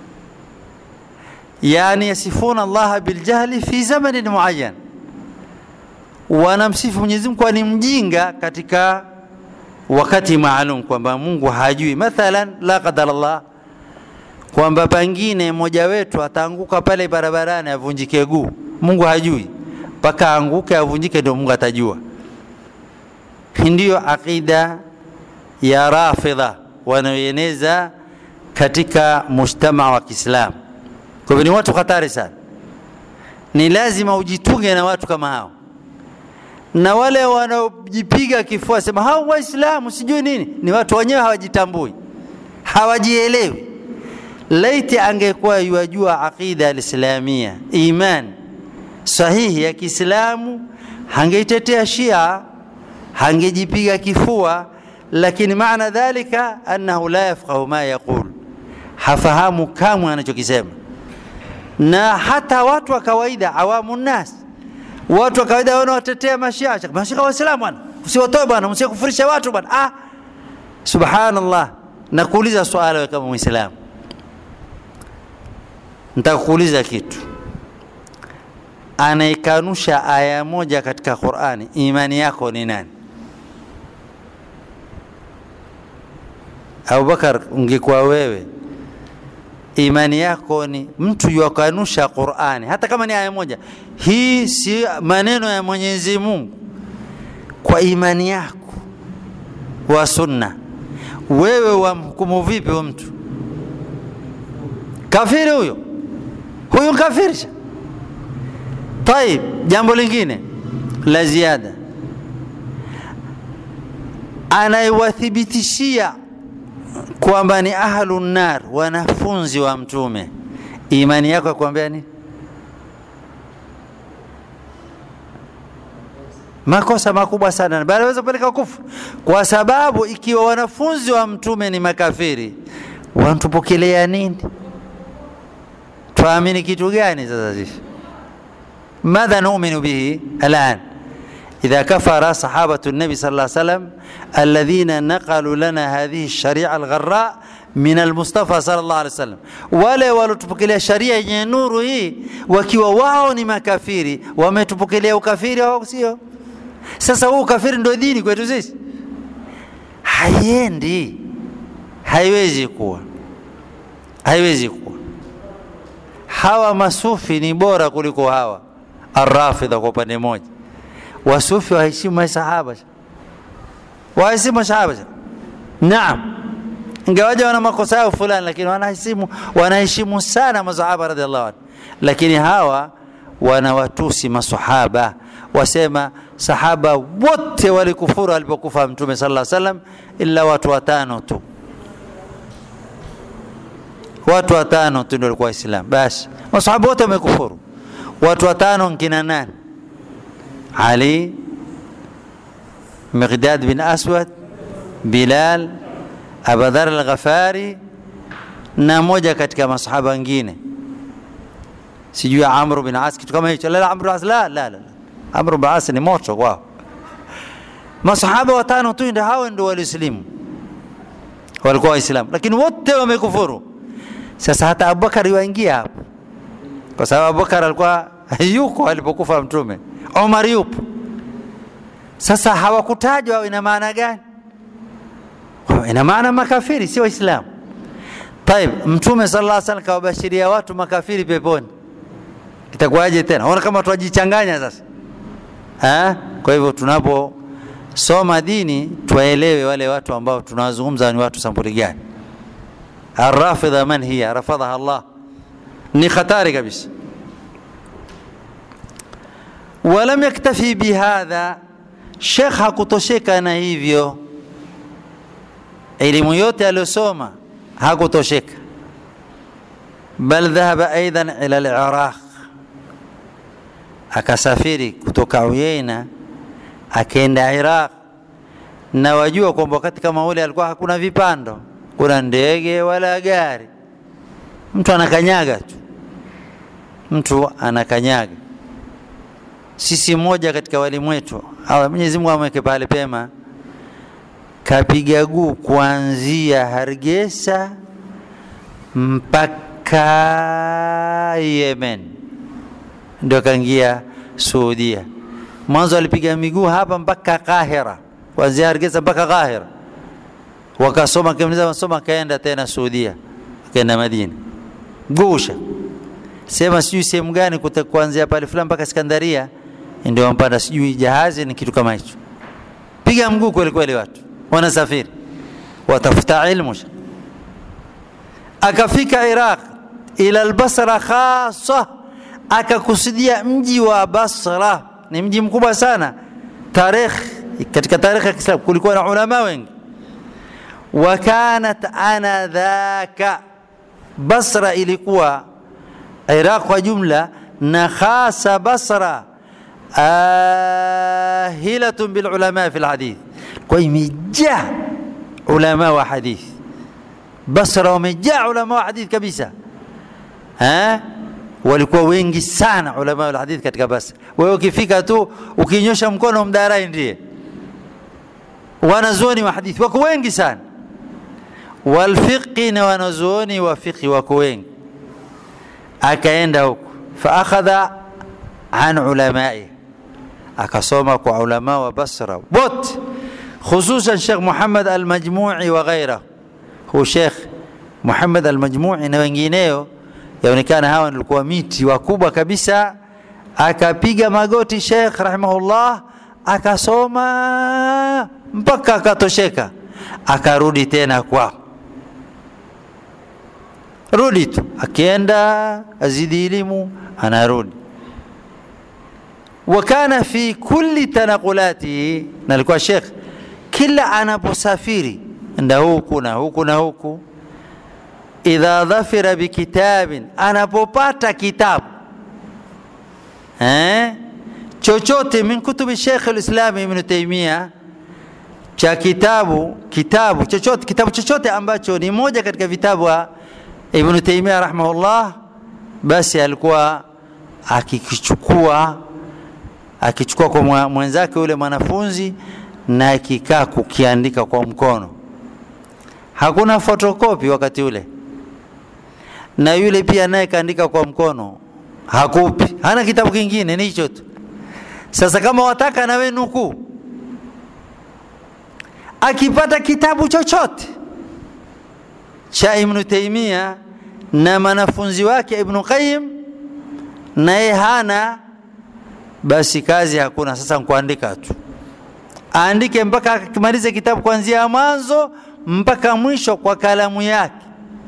Yani yasifuna Allaha biljahli fi zamanin muayyan, wanamsifu Mwenyezi Mungu ni mjinga katika wakati maalum, kwamba Mungu hajui. Mathalan, la qadar Allah, kwamba pengine mmoja wetu ataanguka pale barabarani avunjike guu, Mungu hajui mpaka aanguke avunjike, ndio Mungu atajua. Ndiyo aqida ya Rafidha wanaoeneza katika mujtamaa wa Kiislamu. Kwa hivyo ni watu hatari sana, ni lazima ujitunge na watu kama hao, na wale wanaojipiga kifua sema hao Waislamu sijui nini, ni watu wenyewe hawajitambui, hawajielewi. Laiti angekuwa yuajua aqida alislamia, iman sahihi ya Kiislamu, hangeitetea Shia, hangejipiga kifua lakini maana dhalika annahu la yafqahu ma yaqul, hafahamu kamwe anachokisema. Na hata watu wa kawaida, awamu nnas, watu wa kawaida wanawatetea mashia, mashia waislamu bwana, usiwatoe bwana, msikufurisha watu bwana. Ah, subhanallah. Nakuuliza swala wewe kama Muislamu, nitakuuliza kitu. Anaikanusha aya moja katika Qur'ani, imani yako ni nani? Abubakar, ungekuwa wewe, imani yako ni mtu yuakanusha Qur'ani, hata kama ni aya moja, hii si maneno ya Mwenyezi Mungu, kwa imani yako wa sunna, wewe wamhukumu vipi huyo mtu? Kafiri huyo, huyu kafirisha. Taib, jambo lingine la ziada, anaiwathibitishia kwamba ni ahlu nar, wanafunzi wa Mtume, imani yako yakuambia nini? Makosa makubwa sana, bali aweza kupeleka kufuru, kwa sababu ikiwa wanafunzi wa Mtume ni makafiri, wanatupokelea nini? Tuamini kitu gani sasa sisi? madha numinu bihi alan إذا كفر صحابة النبي صلى الله عليه وسلم الذين نقلوا لنا هذه الشريعة الغراء من المصطفى صلى الله عليه وسلم wale waliotupokelea sharia yenye nuru hii wakiwa wao ni makafiri wametupokelea ukafiri wao sio sasa huu ukafiri ndio dini kwetu sisi haiendi haiwezi kuwa haiwezi kuwa hawa masufi ni bora kuliko hawa arrafidha kwa upande mmoja wasufi waheshimu masahaba waheshimu masahaba naam ingawaja wana makosa yao fulani lakini wanaheshimu wanaheshimu sana masahaba radhiallahu anhu lakini hawa wanawatusi masahaba wasema sahaba wote walikufuru alipokufa mtume sallallahu alaihi wasallam ila watu watano tu watu watano tu ndio walikuwa waislamu basi masahaba wote wamekufuru watu watano nkina nani علي مقداد بن أسود بلال أبا ذر الغفاري na moja katika masahaba wengine sijui Amr bin As kitu kama hicho. La, Amr bin As la, la, la. Amr bin As ni moto kwao. Masahaba watano tu ndio hao ndio walislimu, walikuwa Waislamu, lakini wote wamekufuru. Sasa hata Abubakar yuingia hapo, kwa sababu Abubakar alikuwa yuko alipokufa Mtume. Omar yupo. Sasa hawakutajwa, ina maana gani? Ina maana makafiri, si Waislamu. Taib, Mtume sallallahu alaihi wasallam kawabashiria watu makafiri peponi, itakuwaje tena? Ona kama tuwajichanganya sasa ha? Kwa hivyo tunaposoma dini tuwaelewe wale watu ambao tunawazungumza ni watu sampuli gani. Arrafidha man hiya rafadhaha Allah, ni hatari kabisa. Walam yaktafi bihadha, Sheikh hakutosheka na hivyo elimu yote aliyosoma hakutosheka bal dhahaba aidan ila al-Iraq akasafiri kutoka Uyaina akaenda Iraq na wajua kwamba wakati kama ule alikuwa hakuna vipando kuna ndege wala gari mtu anakanyaga tu mtu anakanyaga sisi mmoja katika walimu wetu Mwenyezi Mungu amweke pale pema kapiga guu kuanzia Hargeisa mpaka Yemen ndio kaingia Saudia. Mwanzo alipiga miguu hapa mpaka Kahira, kuanzia Hargeisa mpaka Kahira, wakasoma kimaliza masomo, akaenda tena Saudia, akaenda Madina, gusha sema sijui sehemu gani kuanzia pale fulani mpaka Iskandaria, ndio wampanda sijui jahazi ni kitu kama hicho. Piga mguu kweli kweli, watu wanasafiri watafuta ilmu. Akafika Iraq ila al-Basra khasa, akakusudia mji wa Basra. Ni mji mkubwa sana tarikh, katika tarikhi ya Kiislamu kulikuwa na ulama wengi. Wa kanat anadhaka, Basra ilikuwa Iraq kwa jumla na khasa Basra ahilatun bil ulama fi alhadith, kwa imejaa ulama wa hadith. Basra wamejaa ulama wa hadith kabisa, ha? walikuwa wengi sana ulama wa hadith katika Basra. Wewe ukifika tu ukinyosha mkono mdarai ndiye wanazuoni wa hadithi wako wengi sana, walfiqhi na wanazuoni wa fiqhi wako wengi akaenda huko faakhadha an ulamai akasoma kwa ulama wa Basra wote khususan Sheikh Muhammad al-Majmu'i wa ghairahu hu Sheikh Muhammad al-Majmu'i na wengineo yaonekana hawa walikuwa miti wakubwa kabisa akapiga magoti Sheikh rahimahullah akasoma mpaka akatosheka akarudi tena kwao rudi tu akienda azidi elimu anarudi wakana fi kulli tanaqulatihi na alikuwa shekh kila anaposafiri nda huku na huku na huku idha dhafira bikitabin anapopata kitabu eh? chochote min kutubi shekh lislam ibn taimia cha kitabu kitabu chochote kitabu chochote ambacho ni moja katika vitabu Ibn Taymiyyah rahimahullah, basi alikuwa akikichukua akichukua kwa mwenzake yule mwanafunzi na akikaa kukiandika kwa mkono. Hakuna fotokopi wakati ule, na yule pia naye kaandika kwa mkono, hakupi, hana kitabu kingine, ni hicho tu. Sasa kama wataka nawe nukuu, akipata kitabu chochote cha Ibn Taymiyyah na mwanafunzi wake Ibn Qayyim naye hana, basi kazi hakuna. Sasa nkuandika tu, aandike mpaka akimalize kitabu kuanzia mwanzo mpaka mwisho kwa kalamu yake,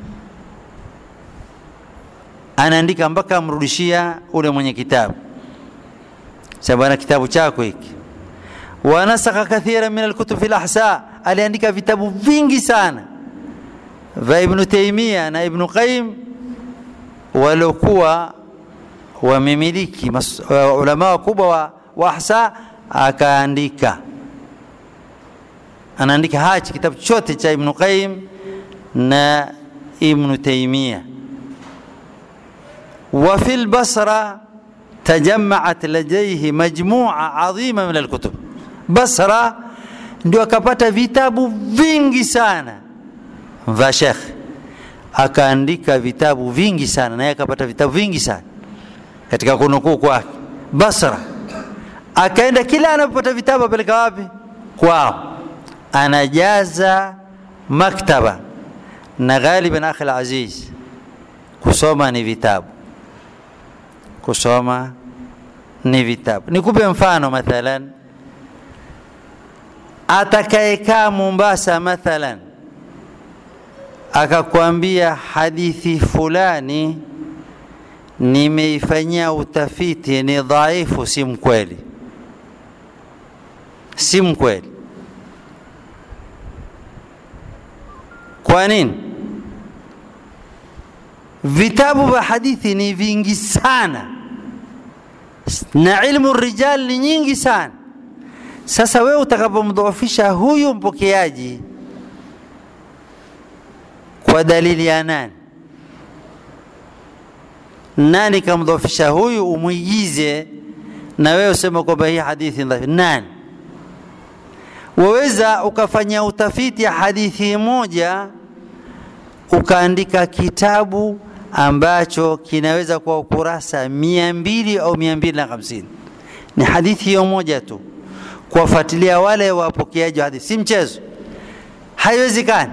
anaandika mpaka amrudishia ule mwenye kitabu. Sasa bwana, kitabu chako hiki. Wanasakha kathira min alkutub fi alahsa, aliandika vitabu vingi sana vya Ibn Taymiyyah na Ibn Qayyim waliokuwa wamemiliki uh, ulama wakubwa wa, wa ahsa, akaandika anaandika hachi kitabu chote cha Ibn Qayyim na Ibn Taymiyyah. Wa fi al-Basra tajammaat ladayhi majmu'a adhima min al-kutub. Basra ndio akapata vitabu vingi sana vya Sheikh, akaandika vitabu vingi sana, naye akapata vitabu vingi sana katika kunukuu kwake. Basra akaenda, kila anapopata vitabu apeleka wapi? Kwao, anajaza maktaba. Na ghaliban, akhi aziz, kusoma ni vitabu, kusoma ni vitabu. Nikupe mfano mathalan, atakayekaa Mombasa mathalan akakwambia hadithi fulani nimeifanyia utafiti ni dhaifu, si mkweli, si mkweli. kwa nini vitabu vya hadithi ni vingi sana na ilmu rijal ni nyingi sana sasa wewe utakapomdhoofisha huyu mpokeaji kwa dalili ya nani nani kamdhoofisha huyu umwigize na wewe useme kwamba hii hadithi dhaifu nani waweza ukafanya utafiti ya hadithi moja ukaandika kitabu ambacho kinaweza kuwa ukurasa mia mbili au mia mbili na hamsini ni hadithi hiyo moja tu kuwafuatilia wale wapokeaji wa hadithi si mchezo haiwezekani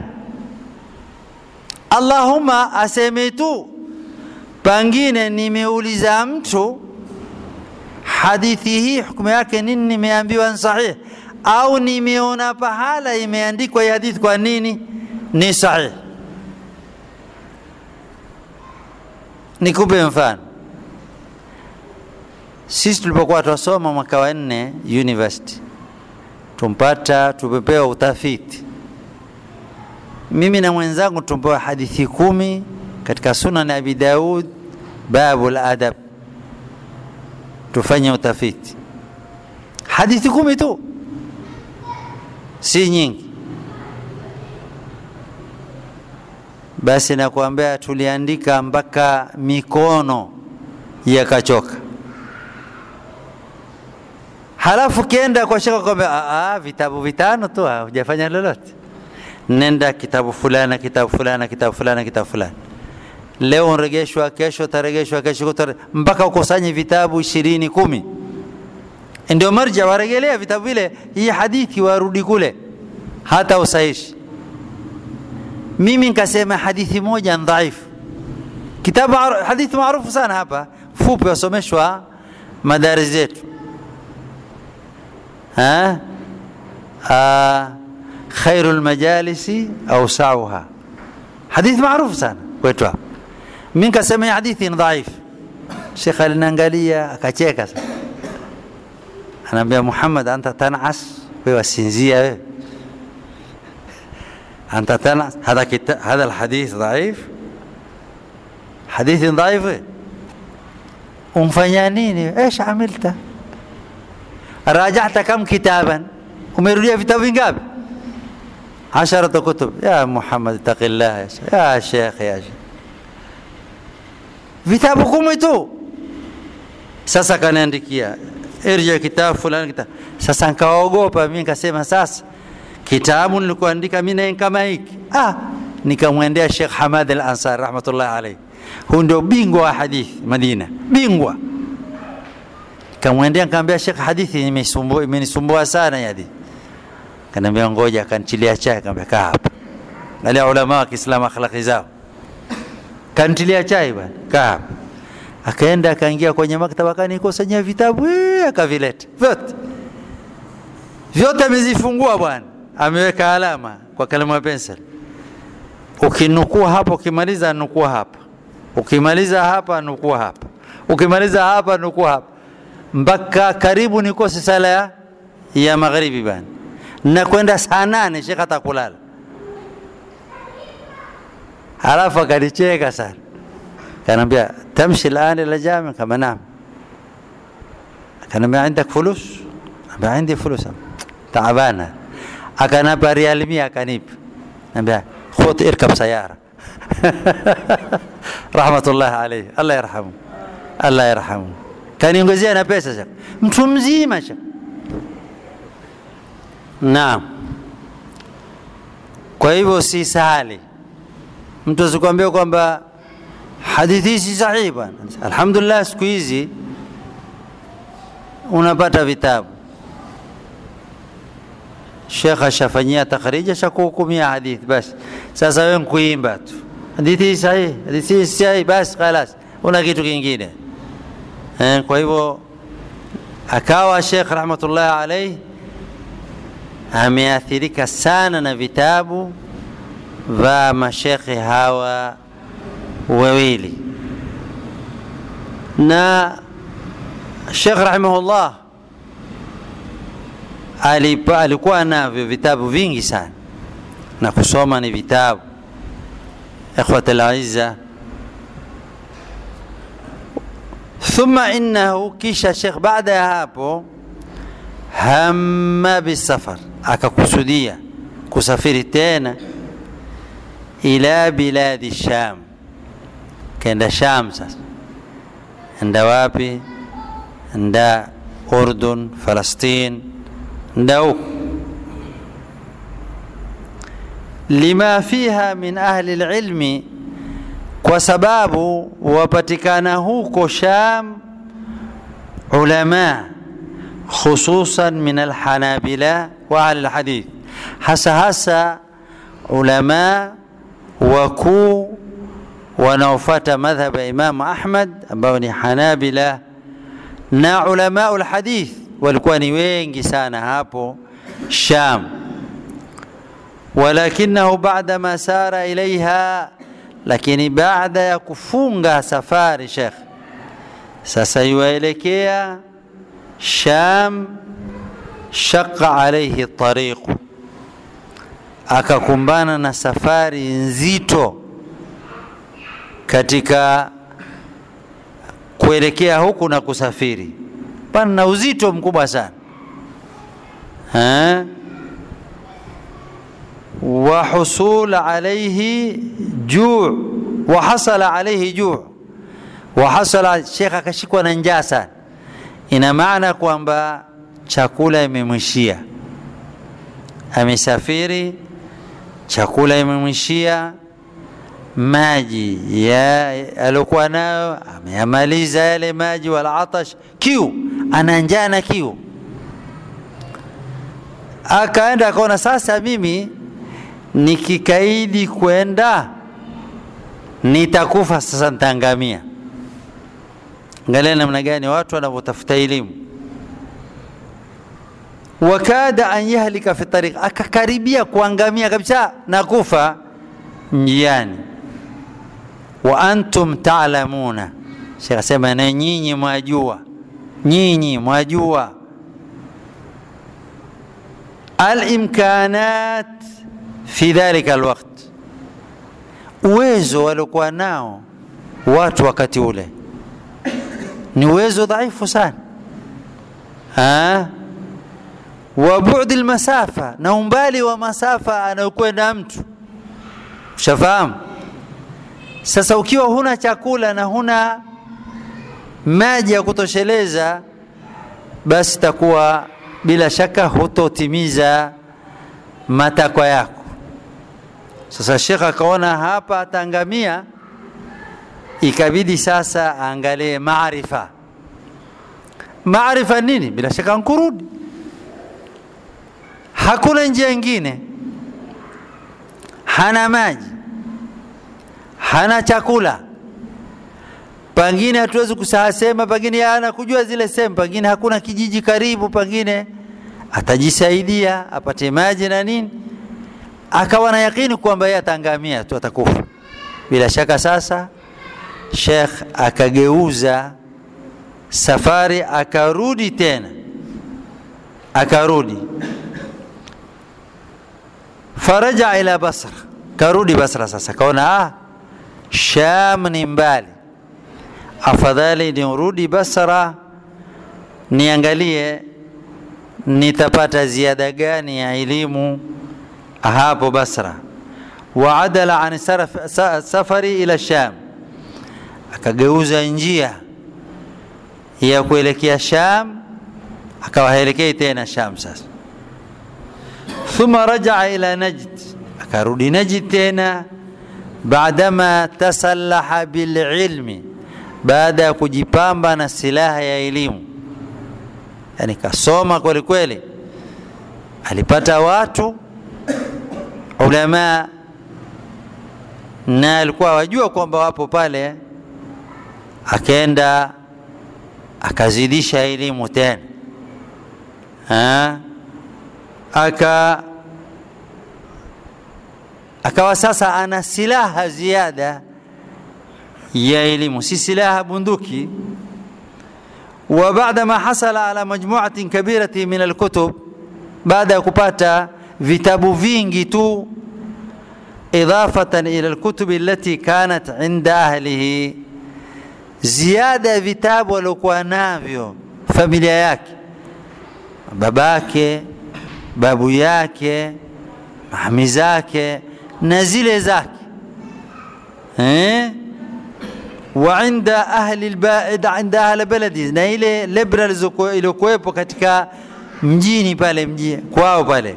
allahumma aseme tu pengine nimeuliza mtu hadithi hii hukumu yake nini nimeambiwa ni sahihi au nimeona pahala imeandikwa hii hadithi kwa nini ni sahihi nikupe mfano sisi tulipokuwa twasoma mwaka wa nne university tumpata tumepewa utafiti mimi na mwenzangu tumepewa hadithi kumi katika sunan abi daud babu ladab tufanye utafiti hadithi kumi tu si nyingi basi nakuambia tuliandika mpaka mikono yakachoka halafu kienda kwa shaka kwamba vitabu vitano tu hujafanya lolote nenda kitabu fulana kitabu fulana kitabu fulana kitabu fulana leo unregeshwa kesho taregeshwa kesho kutare, mpaka ukusanye vitabu ishirini kumi ndio marja waregelea vitabu vile hii hadithi warudi kule hata usahishi mimi nikasema hadithi moja dhaifu kitabu hadithi maarufu sana hapa fupi wasomeshwa madari zetu khairu lmajalisi ausauha hadithi maarufu sana kwetu hapa mi nikasema hii hadithi ni dhaifu shekh alinaangalia akacheka sana anaambia muhammad anta tanas wewe wasinzia wewe أنت تنعس هذا كتاب هذا الحديث ضعيف حديث ضعيف umfanya nini ايش عملت راجعت كم كتابا umerudia vitabu vingapi عشرة كتب يا محمد اتق الله يا شيخ يا شيخ يا شيخ vitabu kumi tu sasa kaniandikia irja kitabu fulani kitabu sasa nkaogopa mi nikasema sasa kitabu nilikuandika mimi kama hiki ah nikamwendea Sheikh Hamad Al-Ansar rahmatullahi alayhi huyu ndio bingwa wa hadithi Madina bingwa kamwendea nikamwambia Sheikh hadithi imenisumbua imenisumbua sana hadi kaniambia ngoja akantilia chai akamwambia kaa hapa wale ulama wa Kiislamu akhlaqi zao kantilia chai bwana kaa hapa akaenda akaingia kwenye maktaba akanikusanyia vitabu akavileta vyote vyote amezifungua bwana ameweka alama kwa kalamu ya pencil ukinukua hapa ukimaliza nukua hapa ukimaliza hapa nukua hapa ukimaliza hapa nukua hapa mpaka karibu nikose sala ya, ya magharibi bana na kwenda saa nane shekh atakulala halafu akanicheka sana kanaambia tamshi الان الى الجامع kama naam akaniambia عندك فلوس ambia عندي فلوس تعبانه akanapa riali mia akanipa nambia khut irkab sayara rahmatullahi alayhi allah yarhamu allah yarhamu kaniongezea na pesa shaka mtu mzima shaka naam kwa hivyo si sahali mtu asikwambia kwamba hadithi hii si sahihi bwana alhamdulillah siku hizi unapata vitabu shekh ashafanyia takhrija shakuhukumia hadithi basi sasa wewe nkuimba tu hadithi hii sahihi hadithi hii sahihi basi khalas una kitu kingine eh, kwa hivyo akawa shekh rahmatullahi alaihi ameathirika sana na vitabu vya mashekhe hawa wawili na shekh rahimahullah alipa, alikuwa navyo vitabu vingi sana na kusoma ni vitabu إخوة الأعزة ثم إنه كيش شيخ بعد هابو هم بالسفر akakusudia kusafiri tena ila biladi sham kenda sham sasa enda wapi enda urdun falastin enda huku lima fiha min ahli lilmi kwa sababu wapatikana huko sham ulama khususan min alhanabila wa ahli lhadith hasa hasa ulama wakuu wanaofata madhhab ya Imamu Ahmad ambao ni Hanabila na ulamau lhadith walikuwa ni wengi sana hapo Sham, walakinahu baada ma sara ilaiha, lakini baada ya kufunga safari Shekh sasa yuwaelekea Sham, shaqa alaihi tariqu, akakumbana na safari nzito katika kuelekea huku na kusafiri, pana na uzito mkubwa sana ha? wa husul alaihi juu wa hasala alaihi juu wa hasala, shekh akashikwa na njaa sana. Ina maana kwamba chakula imemwishia, amesafiri, chakula imemwishia maji ya aliokuwa nayo ameyamaliza yale maji, wala atash, kiu, ana njaa na kiu. Akaenda akaona, sasa mimi nikikaidi kwenda nitakufa, sasa nitaangamia. Angalia namna gani watu wanavyotafuta elimu. Wakada an yahlika fi tariq, akakaribia kuangamia kabisa na kufa njiani wa antum ta'lamuna, Sheikh asema na nyinyi mwajua, nyinyi mwajua alimkanat fi dhalika alwaqt, uwezo waliokuwa nao watu wakati ule ni uwezo dhaifu sana ha? wa bu'd almasafa, na umbali wa masafa anayokwenda mtu, ushafahamu sasa ukiwa huna chakula na huna maji ya kutosheleza, basi takuwa bila shaka hutotimiza matakwa yako. Sasa Sheikh akaona hapa ataangamia, ikabidi sasa aangalie maarifa. Maarifa nini? Bila shaka nkurudi, hakuna njia ingine, hana maji hana chakula, pengine hatuwezi kusahasema, pengine hana kujua zile sehemu, pengine hakuna kijiji karibu, pengine atajisaidia apate maji na nini, akawa na yakini kwamba yeye ataangamia tu, atakufa bila shaka. Sasa Sheikh akageuza safari, akarudi tena, akarudi faraja ila Basra, karudi Basra. Sasa kaona ah, Sham ni mbali, afadhali nirudi Basra niangalie nitapata ziada gani ya elimu hapo Basra. Waadala an safari ila Sham, akageuza njia ya kuelekea Sham, akawa haelekei tena Sham. Sasa thumma rajaa ila Najd, akarudi Najd tena baadama tasallaha bililmi, baada ya kujipamba na silaha ya elimu, yani kasoma kweli kweli, alipata watu ulama na alikuwa wajua kwamba wapo pale, akaenda akazidisha elimu tena ha? aka akawa sasa ana silaha ziada ya elimu, si silaha bunduki. wa baada ma hasala ala majmuatin kabirati min alkutub, baada ya kupata vitabu vingi tu idafatan ila lkutubi allati kanat inda ahlihi, ziada ya vitabu waliokuwa navyo familia yake, babake, babu yake, mami zake na zile zake eh? wa inda ahli albaid inda ahli baladi, na ile lebra iliyokuwepo katika mjini pale mji kwao pale,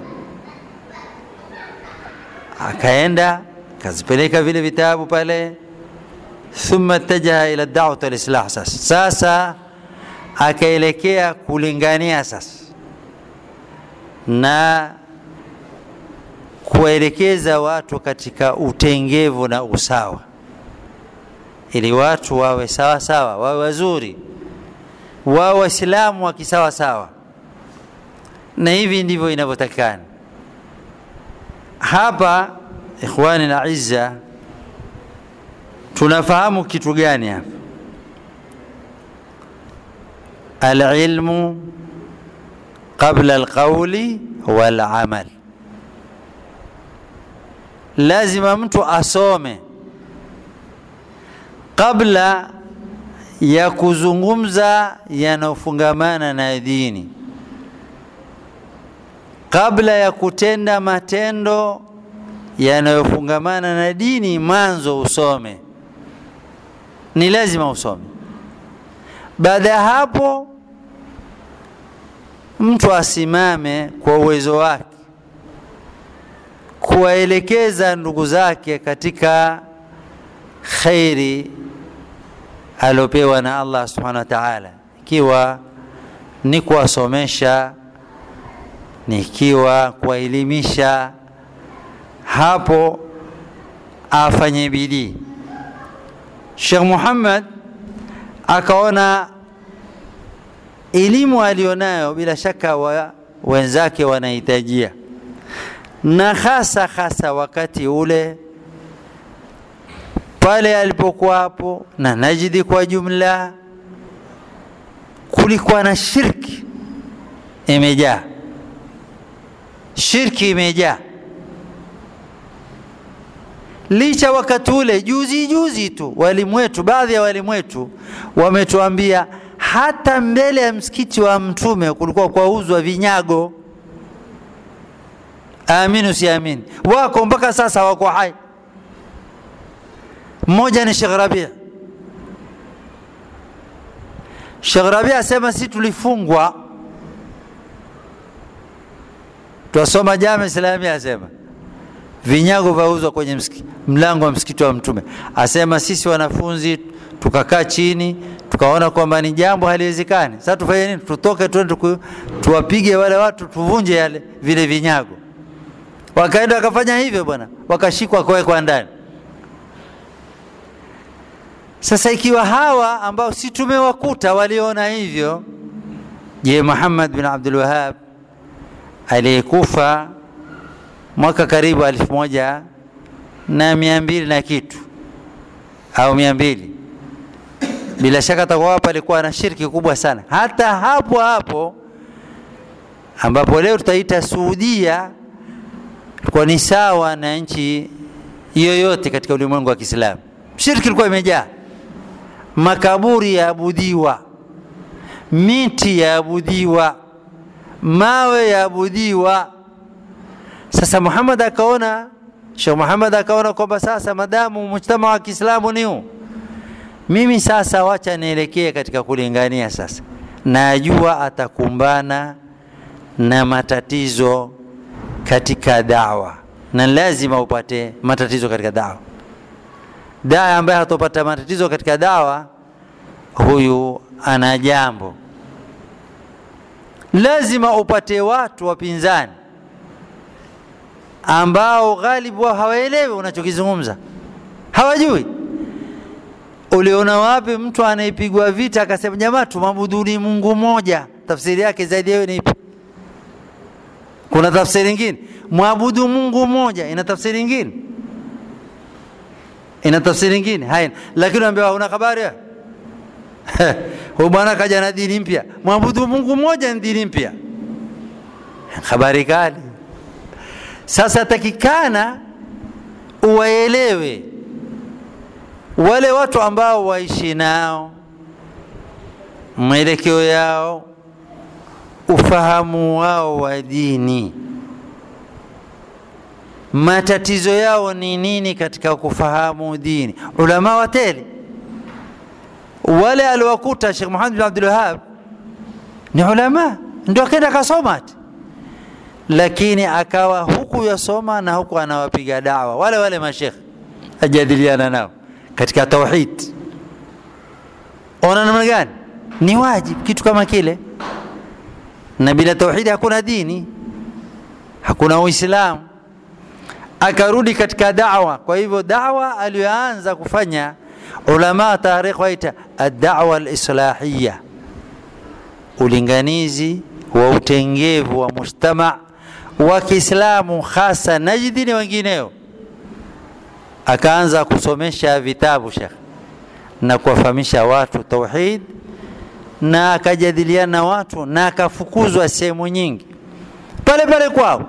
akaenda akazipeleka vile vitabu pale, thumma tajaha ila da'wat alislah. Sasa sasa akaelekea kulingania sasa na kuwaelekeza watu katika utengevu na usawa ili watu wawe sawa sawa, wawe wazuri, wawe waislamu wa kisawa sawa, na hivi ndivyo inavyotakikana. Hapa ikhwani na izza, tunafahamu kitu gani hapa? Alilmu qabla alqauli walamal, lazima mtu asome kabla ya kuzungumza yanayofungamana na dini, kabla ya kutenda matendo yanayofungamana na dini, mwanzo usome, ni lazima usome. Baada ya hapo, mtu asimame kwa uwezo wake kuwaelekeza ndugu zake katika khairi aliopewa na Allah subhanahu wa ta'ala, ikiwa ni kuwasomesha, nikiwa kuwaelimisha, hapo afanye bidii. Sheikh Muhammad akaona elimu alionayo bila shaka wa wenzake wanahitajia, na hasa hasa wakati ule pale alipokuwa hapo na Najidi kwa jumla, kulikuwa na shirki imejaa, shirki imejaa. Licha wakati ule juzi juzi tu walimu wetu, baadhi ya walimu wetu wametuambia hata mbele ya msikiti wa Mtume kulikuwa kwauzwa vinyago. Amini usiamini, wako mpaka sasa, wako hai mmoja ni Sheikh Rabia. Sheikh Rabia asema si tulifungwa, twasoma Jami Islamia, asema vinyago vauzwa kwenye msiki, mlango wa msikiti wa Mtume. Asema sisi wanafunzi tukakaa chini tukaona kwamba ni jambo haliwezekani. Sasa tufanye nini? Tutoke twende tuwapige wale watu, tuvunje yale vile vinyago. Wakaenda wakafanya hivyo bwana, wakashikwa wakawekwa ndani. Sasa ikiwa hawa ambao si tumewakuta waliona hivyo, je, Muhammad bin Abdul Wahhab aliyekufa mwaka karibu elfu moja na mia mbili na kitu au mia mbili bila shaka atakuwa hapa alikuwa na shirki kubwa sana, hata hapo hapo ambapo leo tutaita Saudia kwa ni sawa na nchi yoyote katika ulimwengu wa Kiislamu. Shirki ilikuwa imejaa makaburi yaabudiwa, miti yaabudiwa, mawe yaabudiwa. Sasa Muhammad akaona, Sheikh Muhammad akaona kwamba sasa madamu mujtama wa Kiislamu ni huu, mimi sasa wacha nielekee katika kulingania. Sasa najua atakumbana na matatizo katika dawa, na lazima upate matatizo katika dawa daa ambaye hatopata matatizo katika dawa, huyu ana jambo. Lazima upate watu wapinzani ambao ghalibu wao hawaelewi unachokizungumza, hawajui. Uliona wapi mtu anayepigwa vita akasema jamaa, tumabuduni Mungu mmoja? Tafsiri yake zaidi yayo ni ipi? Kuna tafsiri nyingine? Mwabudu Mungu mmoja ina tafsiri nyingine? ina tafsiri nyingine haina, lakini unaambiwa una habari huyu bwana kaja na dini mpya, mwabudu Mungu mmoja ni dini mpya. Habari kali. Sasa takikana uwaelewe wale watu ambao waishi nao mwelekeo yao ufahamu wao wa dini matatizo yao ni nini katika kufahamu dini ulama watele wale aliwakuta Sheikh Muhammad bin Abdul Wahhab ni ulama ndio akaenda akasoma lakini akawa huku yasoma na huku anawapiga dawa wale wale mashekh ajadiliana nao katika tauhid ona namna gani ni wajib kitu kama kile na bila tauhidi hakuna dini hakuna uislamu akarudi katika dawa kwa hivyo dawa aliyoanza kufanya ulama tarikh waita ad-da'wa al-islahiyya ulinganizi wa utengevu wa mujtama wa Kiislamu hasa Najdi na wengineo akaanza kusomesha vitabu Sheikh na kuwafahamisha watu tauhid na akajadiliana na watu na akafukuzwa sehemu nyingi pale pale kwao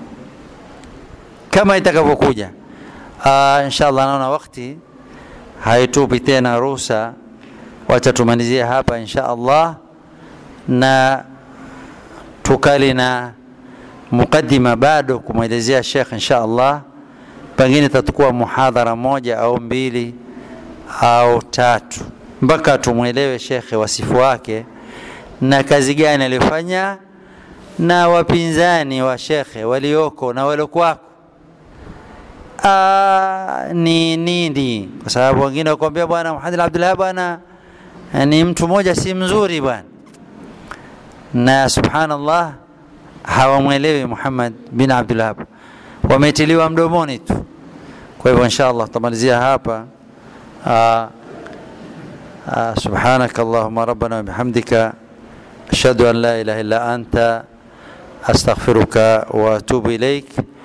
kama itakavyokuja uh, inshallah naona wakati haitupi tena ruhusa wacha tumalizie hapa insha Allah na tukali na mukaddima bado kumwelezea Sheikh insha Allah pengine tatakuwa muhadhara moja au mbili au tatu mpaka tumwelewe shekhe wasifu wake na kazi gani aliyofanya na wapinzani wa shekhe walioko na waliokuwako ni nini kwa sababu wengine wakwambia bwana Muhammad Abdullah bwana ni mtu mmoja si mzuri bwana na subhanallah hawamwelewi Muhammad bin Abdullah wametiliwa mdomoni tu kwa hivyo inshallah tutamalizia hapa سبحانك اللهم ربنا وبحمدك أشهد أن لا إله إلا أنت أستغفرك وأتوب إليك